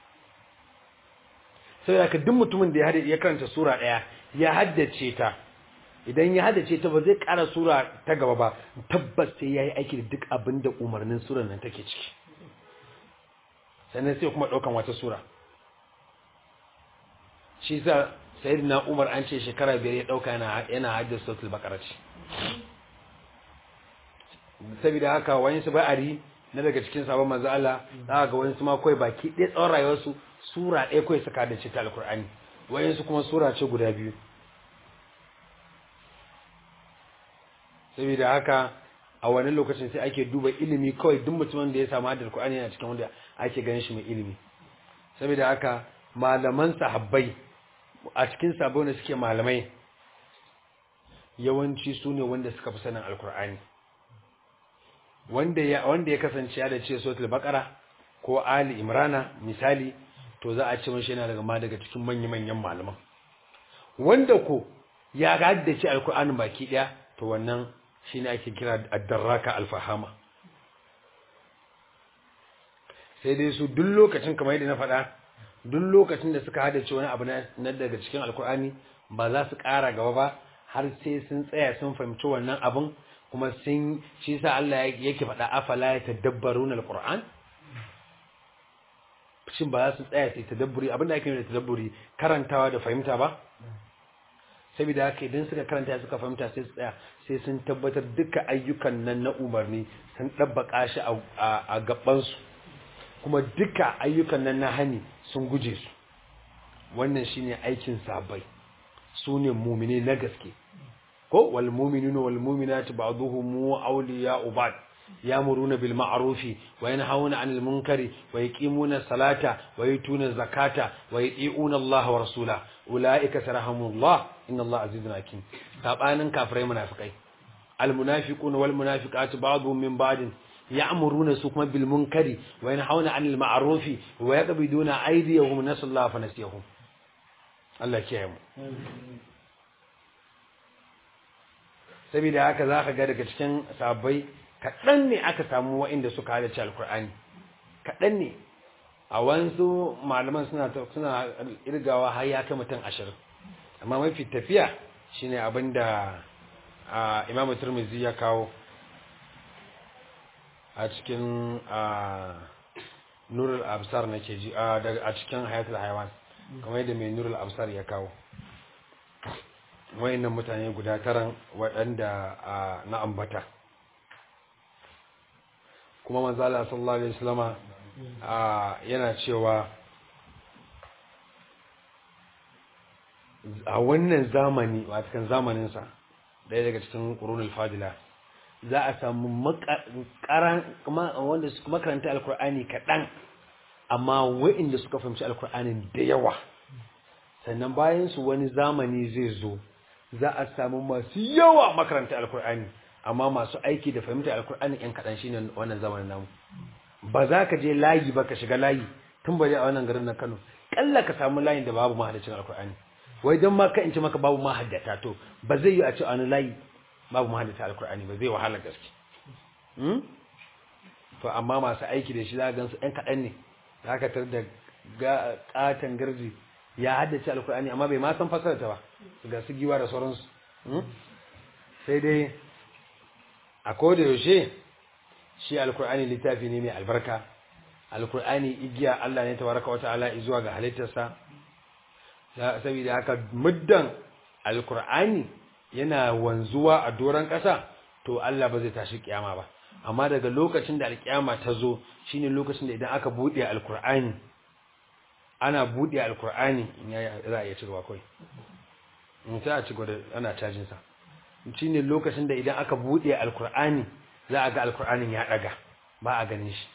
S1: sai da duk mutumin da ya karanta sura daya ya haddace ta idan ya haddace ta ba zai kara sura ta gaba ba tabbas sai yayi aiki da duk abin da umarnin surar nan take ciki sannan sai kuma daukan wata sura shi sa sayyidina Umar an ce shekara biyar ya dauka yana yana haddasa suratul baqara ce saboda haka wani su ba'ari na daga cikin sabon manzo Allah za ga wani su ma kai baki ɗaya tsawon rayuwarsu sura ɗaya kai suka da ce ta alqur'ani wani su kuma sura ce guda biyu saboda haka a wani lokacin sai ake duba ilimi kawai duk mutumin da ya samu haddar Qur'ani yana cikin wanda ake ganin shi mai ilimi saboda haka malaman sahabbai a cikin sabon da suke malamai yawanci su ne wanda suka fi sanin alkur'ani wanda ya wanda ya kasance ya da ce suratul baqara ko ali imrana misali to za a ce mashi yana daga ma daga cikin manyan manyan malaman wanda ko ya haddace alkur'ani baki daya to wannan shine ake kira ad-darraka al-fahama sai dai su duk lokacin kamar yadda na faɗa duk lokacin da suka hadace wani abu na na daga cikin alkur'ani ba za su ƙara gaba ba har sai sun tsaya sun fahimci wannan abun kuma sun shi yasa Allah yake faɗa afala ya tadabbaruna alquran shin ba za su tsaya su yi tadabburi abinda ake nufi da tadabburi karantawa da fahimta ba saboda haka idan suka karanta suka fahimta sai su tsaya sai sun tabbatar duka ayyukan nan na umarni sun ɗabbaka shi a a gabansu kuma duka ayyukan nan na hani sun guje su wannan shine aikin sabai su ne mumine na gaske ko wal mu'minuna wal mu'minatu ba'dhuhum awliya'u ba'd yamuruna bil ma'rufi wa yanhauna 'anil munkari wa yuqimuna salata wa yutuna zakata wa yuti'una Allah wa rasula ulaika sarahumullah inna Allah azizun hakim sabanin kafirai munafikai al munafiquna wal munafiqatu ba'dhum min ba'd ya'muruna su kuma bil munkari wa yanhauna 'anil ma'rufi wa yaqbiduna aydiyahum nasallaha fa nasiyahum Allah kiyaye mu saboda haka za ka ga daga cikin sabbai kaɗan ne aka samu wa'inda suka halarci alkur'ani kaɗan ne a wanzu malaman suna suna irgawa har ya kai mutum ashirin amma mafi tafiya shine abin da imamu turmizi ya kawo a cikin nurul absar na ke ji a cikin hayatul haiwan kamar yadda mai nurul absar ya kawo wayannan mutane guda taran waɗanda na ambata kuma manzala sallallahu alaihi wasallama yana cewa a wannan zamani watakan zamaninsa ɗaya daga cikin ƙurunul fadila za a samu wanda suka makaranta alkur'ani kaɗan amma wa'inda suka fahimci alkur'anin da yawa sannan bayan su wani zamani zai zo za a samu masu yawa makaranta alkur'ani amma masu aiki da fahimta alkur'ani yan kaɗan shi ne wannan zamanin namu ba za ka je layi ba ka shiga layi tun bari a wannan garin na kano ƙalla ka samu layin da babu mahaddacin alkur'ani wai don ma ka in ce maka babu mahaddata to ba zai yi a ce wani layi babu mahaddata alkur'ani ba zai wahala gaske to amma masu aiki da shi za a gansu yan kaɗan ne za ka tar da ƙaton garji ya haddace alkur'ani amma bai ma san fasarta ba ga su giwa da sauransu sai dai a koda yaushe shi alkur'ani littafi ne mai albarka alkur'ani igiya Allah ne tabaraka wata ala zuwa ga halittarsa saboda haka muddan alkur'ani yana wanzuwa a doron ƙasa to Allah ba zai tashi kiyama ba amma daga lokacin da alkiyama ta zo shine lokacin da idan aka buɗe alkur'ani ana buɗe alkur'ani za a iya cirwa kawai sai a ci gwada ana cajin sa shine lokacin da idan aka buɗe alkur'ani za a ga alkur'anin ya ɗaga ba a ganin shi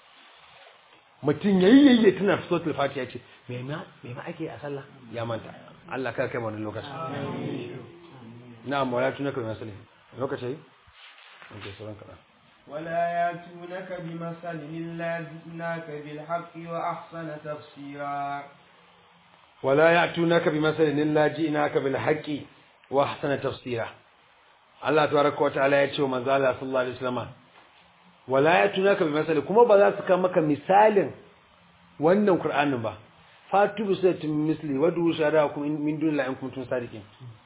S1: mutum yayi yayi tana suratul fatiha ce me ma me ma ake a sallah ya manta Allah kar kai wannan lokacin na'am wala tunaka min sallah lokaci okay sauran kana
S2: ولا ياتونك بمثل إلا جئناك بالحق وأحسن تفسيرا
S1: ولا يأتونك بمثل إلا جئناك بالحق وأحسن تفسيرا الله تبارك وتعالى يتشو من ذا الله صلى الله عليه وسلم ولا يأتونك بمثل كما بذا سكا مكا مثال wannan Qur'anin ba fatu bi sayyidin misli wadu sharakum min dunillahi in kuntum sadiqin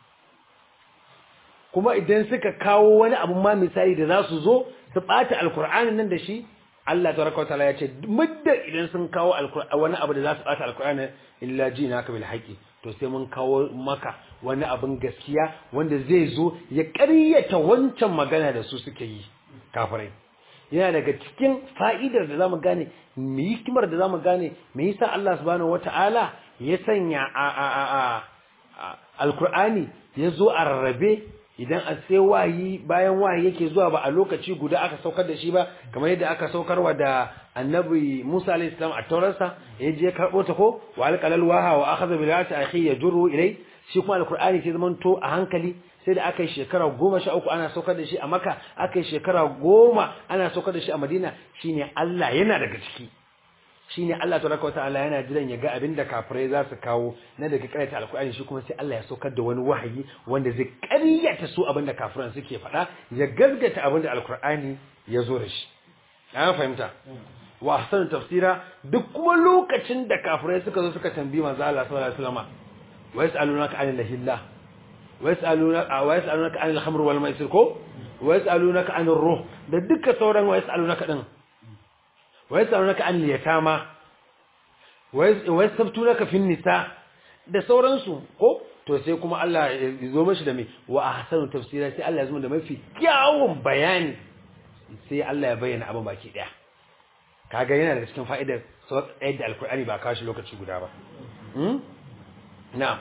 S1: kuma idan suka kawo wani abu ma misali da za su zo su ɓata alkur'anin nan da shi Allah tabaraka wa ta'ala ya ce muddin idan sun kawo wani abu da za su ɓata alkur'anin illa ji naka bil haqqi to sai mun kawo maka wani abin gaskiya wanda zai zo ya ƙaryata wancan magana da su suke yi kafirai yana daga cikin fa'idar da zamu gane me hikimar da zamu gane me yasa Allah subhanahu wata'ala ya sanya a a a alkur'ani ya zo a rarrabe idan a sai wayi bayan wayi yake zuwa ba a lokaci guda aka saukar da shi ba kamar yadda aka saukarwa da annabi Musa alayhi salam a taurarsa ya je karbo ta ko wa alqalal waha wa akhadha bil ayati akhi yajru ilay shi kuma alqur'ani sai zaman to a hankali sai da aka yi shekara goma sha uku ana saukar da shi a maka aka yi shekara goma ana saukar da shi a madina shine Allah yana daga ciki shine Allah tabaraka wataala yana jiran ya ga abin da kafirai za su kawo na daga karyata alkur'ani shi kuma sai Allah ya saukar da wani wahayi wanda zai karyata su abin da kafiran suke faɗa ya gaskata abin da alkur'ani ya zo da shi an fahimta wa ahsanu tafsira duk kuma lokacin da kafirai suka zo suka tambayi manzo Allah sallallahu alaihi wasallam wa yas'alunaka 'anil lahillah wa yas'alunaka wa yas'alunaka 'anil khamr wal maisir ko wa yas'alunaka 'anir ruh da duka sauran wa yas'alunaka din wa yas'alunaka 'anil yatama wa yastabtunaka fin nisa da sauransu ko to sai kuma Allah ya zo mashi da mai wa ahsanu tafsira sai Allah ya zo da mafi kyawun bayani sai Allah ya bayyana abin baki daya kaga yana da cikin fa'idar sauƙa da alkur'ani ba kashi lokaci guda ba na'am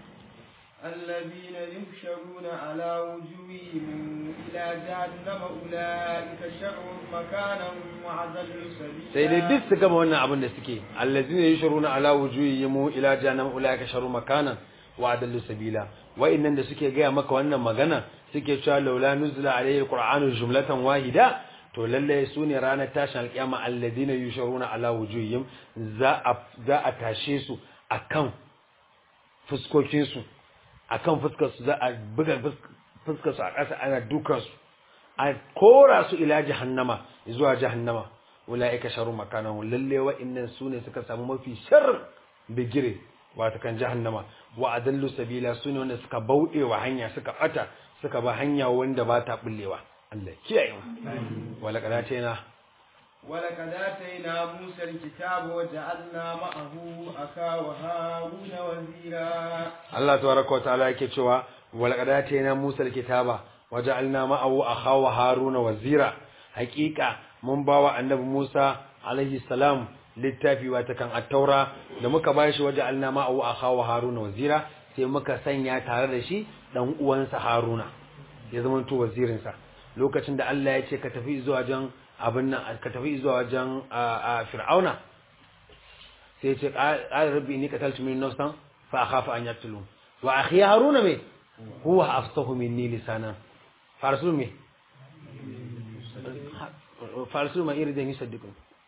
S2: الذين يحشرون على وجوههم إلى جهنم أولئك شر مكانا وأضل سبيلا
S1: sai dai duk su gama wannan abin da suke allazina yushruna ala wujuhihim ila jahannam ulaika sharru makanan wa adallu sabila wa'annan da suke gaya maka wannan magana suke cewa laula nuzila alayhi alqur'anu jumlatan wahida to lalle su ne ranar tashin alkiyama alladina yusharuna ala wujuhihim za a za a tashe su akan fuskokin su akan fuskar su za a buga fuskar su a ƙasa ana dukan su a kora su ila jahannama zuwa jahannama ulaika sharu makanan lalle wa'annan su ne suka samu mafi sharr bigire wata kan jahannama wa adallu sabila su ne wanda suka bauɗe wa hanya suka ɓata suka ba hanya wanda ba ta bullewa Allah kiyaye mu wala qadatina
S2: ولقد آتينا موسى الكتاب وجعلنا معه أخاه هارون وزيرا
S1: Allah tabaraka ta'ala yake cewa wala qadatina Musa alkitaba waja'alna ma'ahu akhawa Haruna wazira haqiqa mun bawa annabi Musa alaihi salam littafi wata kan at-taura da muka bashi waja'alna ma'ahu akhawa Haruna wazira sai muka sanya tare da shi dan uwansa Haruna ya zama to wazirin sa lokacin da Allah ya ce ka tafi zuwa wajen abin nan ka tafi zuwa wajen Fir'auna sai ya ce qala rabbi inni qataltu min nafsan fa akhafu an yaqtulun wa akhi haruna me huwa afsahu minni lisana farsul me farsul ma iridan yusaddiqun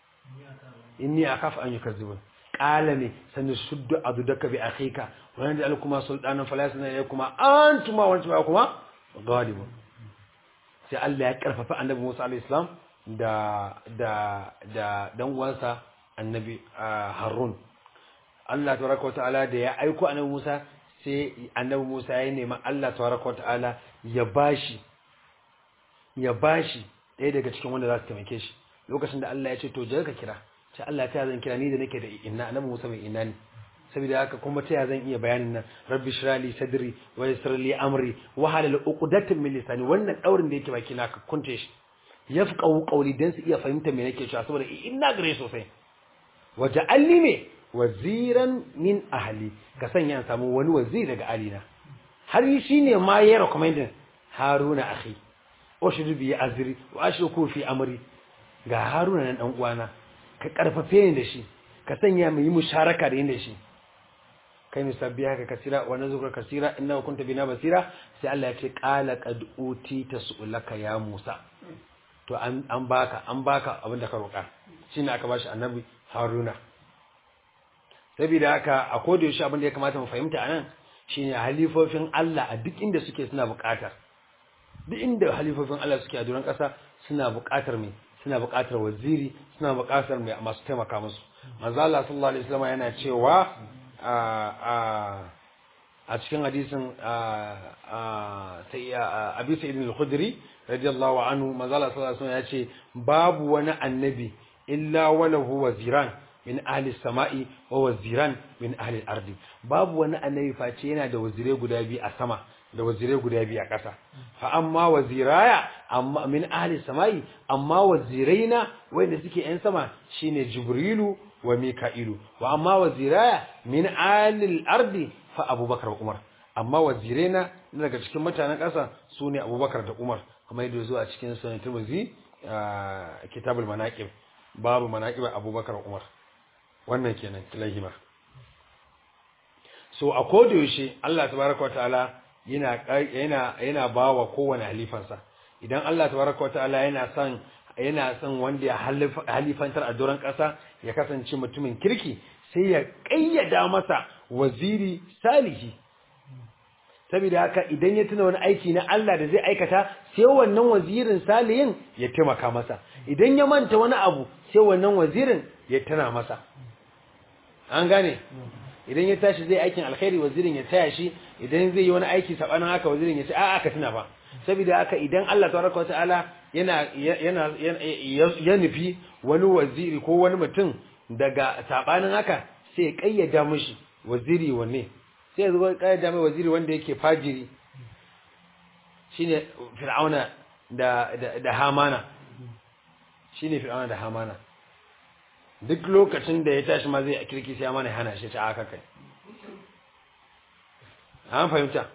S1: inni akhafu an yukazzibun qala me sanashuddu adudaka bi akhika wa naj'alukuma sultanan fala yasna ilaykum antuma wa antuma kuma ghalibun sai Allah ya karfafa annabi Musa alayhi salam da da da dan uwansa annabi Harun Allah tabaraka ta'ala da ya aiko annabi Musa sai annabi Musa ya nemi Allah tabaraka ta'ala ya bashi ya bashi ɗaya daga cikin wanda za su taimake shi lokacin da Allah ya ce to je ka kira ce Allah ta zan kira ni da nake da inna annabi Musa mai inna ne saboda haka kuma ta zan iya bayanin nan rabbi shrali sadri wa yassir li amri wa halal uqdatan min lisani wannan daurin da yake baki na ka kunte shi yafqahu qawli dan su iya fahimta me nake cewa saboda inna gare sosai waja'alni me waziran min ahli ka sanya an samu wani waziri daga alina har yi shine ma ya recommending haruna akhi ushidu bi azri wa ashruku fi amri ga haruna nan dan uwana ka karfafe ni da shi ka sanya mu yi musharaka da yin da shi kai musabbiha ka kasira wa nazukra kasira innahu kunta bina basira sai Allah ya ce qala qad utita su'laka ya Musa to an an baka an baka abin da ka roka shine aka bashi annabi haruna saboda haka a koda yaushe abin da ya kamata mu fahimta anan shine halifofin Allah a duk inda suke suna buƙatar duk inda halifofin Allah suke a duran ƙasa suna buƙatar me suna buƙatar waziri suna buƙatar me masu taimaka musu manzo Allah sallallahu alaihi wasallam yana cewa a a a cikin hadisin sai Abi Sa'id al-Khudri radiyallahu anhu manzo Allah sallallahu alaihi wasallam ya ce babu wani annabi illa walahu waziran min ahli sama'i wa waziran min ahli ardi babu wani annabi face yana da wazirai guda biyu a sama da wazirai guda biyu a ƙasa fa amma waziraya amma min ahli sama'i amma waziraina wanda suke yan sama shine jibrilu wa mika'ilu wa amma waziraya min ahli ardi fa abubakar wa umar amma waziraina daga cikin mutanen ƙasa sune abubakar da umar kuma yadda zuwa cikin sunan tirmidhi kitabul manaqib babu manaqib abubakar umar wannan kenan kilahima so a koda yaushe Allah tabaraka wataala yana yana yana bawa kowane halifansa idan Allah tabaraka wataala yana son yana son wanda ya halifantar a doron ƙasa ya kasance mutumin kirki sai ya ƙayyada masa waziri salihi saboda haka idan ya tuna wani aiki na Allah da zai aikata sai wannan wazirin salihin ya taimaka masa idan ya manta wani abu sai wannan wazirin ya tana masa an gane idan ya tashi zai aikin alkhairi wazirin ya taya shi idan zai yi wani aiki sabanin haka wazirin ya ce a'a ka tuna ba saboda haka idan Allah tabaraka wataala yana yana ya nufi wani waziri ko wani mutum daga sabanin haka sai ya kayyada mishi waziri wanne sai ya zo kayyada mai waziri wanda yake fajiri shine fir'auna da da, da hamana shine fir'auna da hamana duk lokacin da ya tashi ma zai kirki sai mana hana shi ta aka kai an fahimta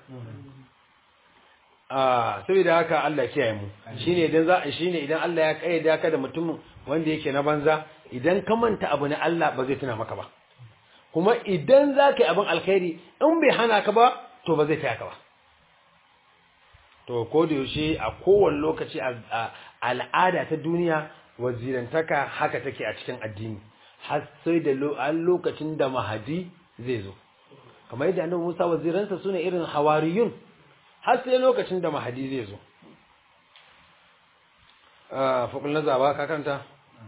S1: ah saboda haka Allah kiyaye mu shine idan za shine idan Allah ya kayyada ka da mutum wanda yake na banza idan ka manta abu na Allah ba zai tuna maka ba kuma idan za ka yi abin alkhairi in bai hana ka ba to ba zai taya ka ba to ko da yaushe a kowane lokaci a al'ada ta duniya wazirantaka haka take a cikin addini har sai da lokacin da mahadi zai zo kamar yadda annabi Musa waziransa sune irin hawariyun har sai lokacin da mahadi zai zo ah fakul nazaba ka kanta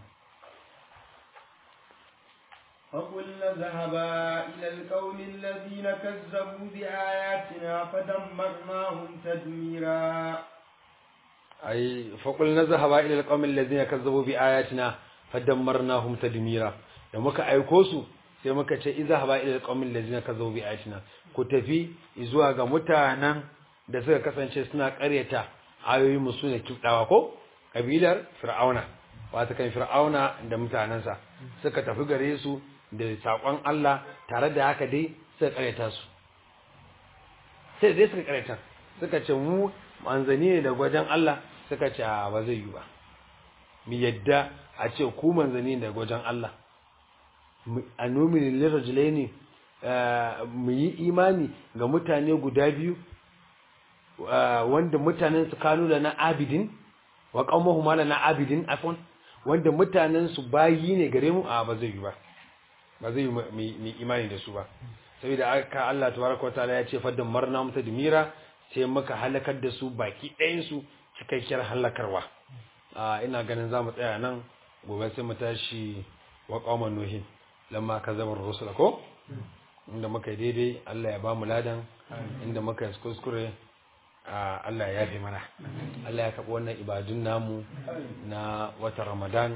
S2: فقلنا ذهبا إلى القوم الذين كذبوا بآياتنا فدمرناهم تدميرا
S1: أي فقلنا ذهبا إلى القوم الذين كذبوا بآياتنا فدمرناهم تدميرا da muka aiko su sai muka ce idza haba ila alqawmin allazina kazzabu bi ayatina ku tafi zuwa ga mutanen da suka kasance suna ƙaryata ayoyin mu sune kidawa ko kabilar fir'auna wata kan fir'auna da mutanansa suka tafi gare su da sakon Allah tare da haka dai suka ƙaryata su sai dai suka ƙaryata suka ce mu manzani ne da gwajen Allah suka ce ba zai yi ba mu yadda a ce ku manzani ne da gwajen Allah a nominin lirajilai ne mu yi imani ga mutane guda biyu wanda mutanen su kanu da na abidin wa qaumahu ma na abidin afon wanda mutanen su bayi ne gare mu a ba zai yi ba ba zai yi mu imani da su ba saboda aka Allah tabaraka wataala ya ce faddan marna muta dimira sai muka halakar da su baki ɗayan su cikakkiyar halakarwa ina ganin zamu tsaya nan gobe sai mu tashi wa qauman nuhin lamma kazzabar rusul ko inda muka yi daidai Allah ya ba mu ladan inda muka yi kuskure Allah ya yafe mana Allah ya kaɓi wannan ibadun namu na watan Ramadan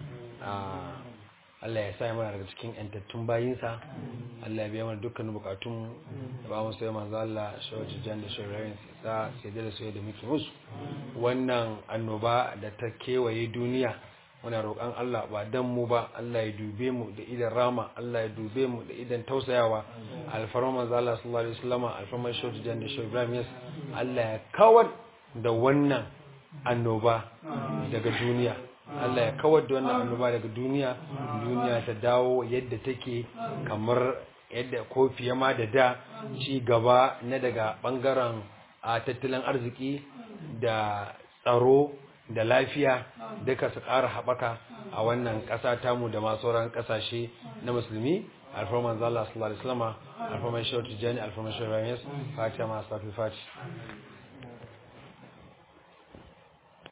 S1: Allah ya sa mana daga cikin yantattun bayinsa Allah ya biya mana dukkanin bukatun da ba mu sai manzo Allah shawarci jan da shawararren sa sai da sai da muke musu wannan annoba da ta kewaye duniya muna roƙon Allah ba dan mu ba Allah ya dube mu da idan rama Allah ya dube mu da idan tausayawa alfarman manzo Allah sallallahu alaihi wasallam alfarman shawarci jan da shawararren Ibrahim yes Allah ya kawar da wannan annoba daga duniya Allah ya kawar da wannan annoba daga duniya duniya ta dawo yadda take kamar yadda ko fiye ma da da ci gaba na daga bangaren a tattalin arziki da tsaro da lafiya duka su ƙara haɓaka a wannan ƙasa tamu da masu sauran ƙasashe na musulmi alfarman zalla sallallahu alaihi wasallam alfarman shawar tijjani alfarman shawar ramis fatiha masu tafi fati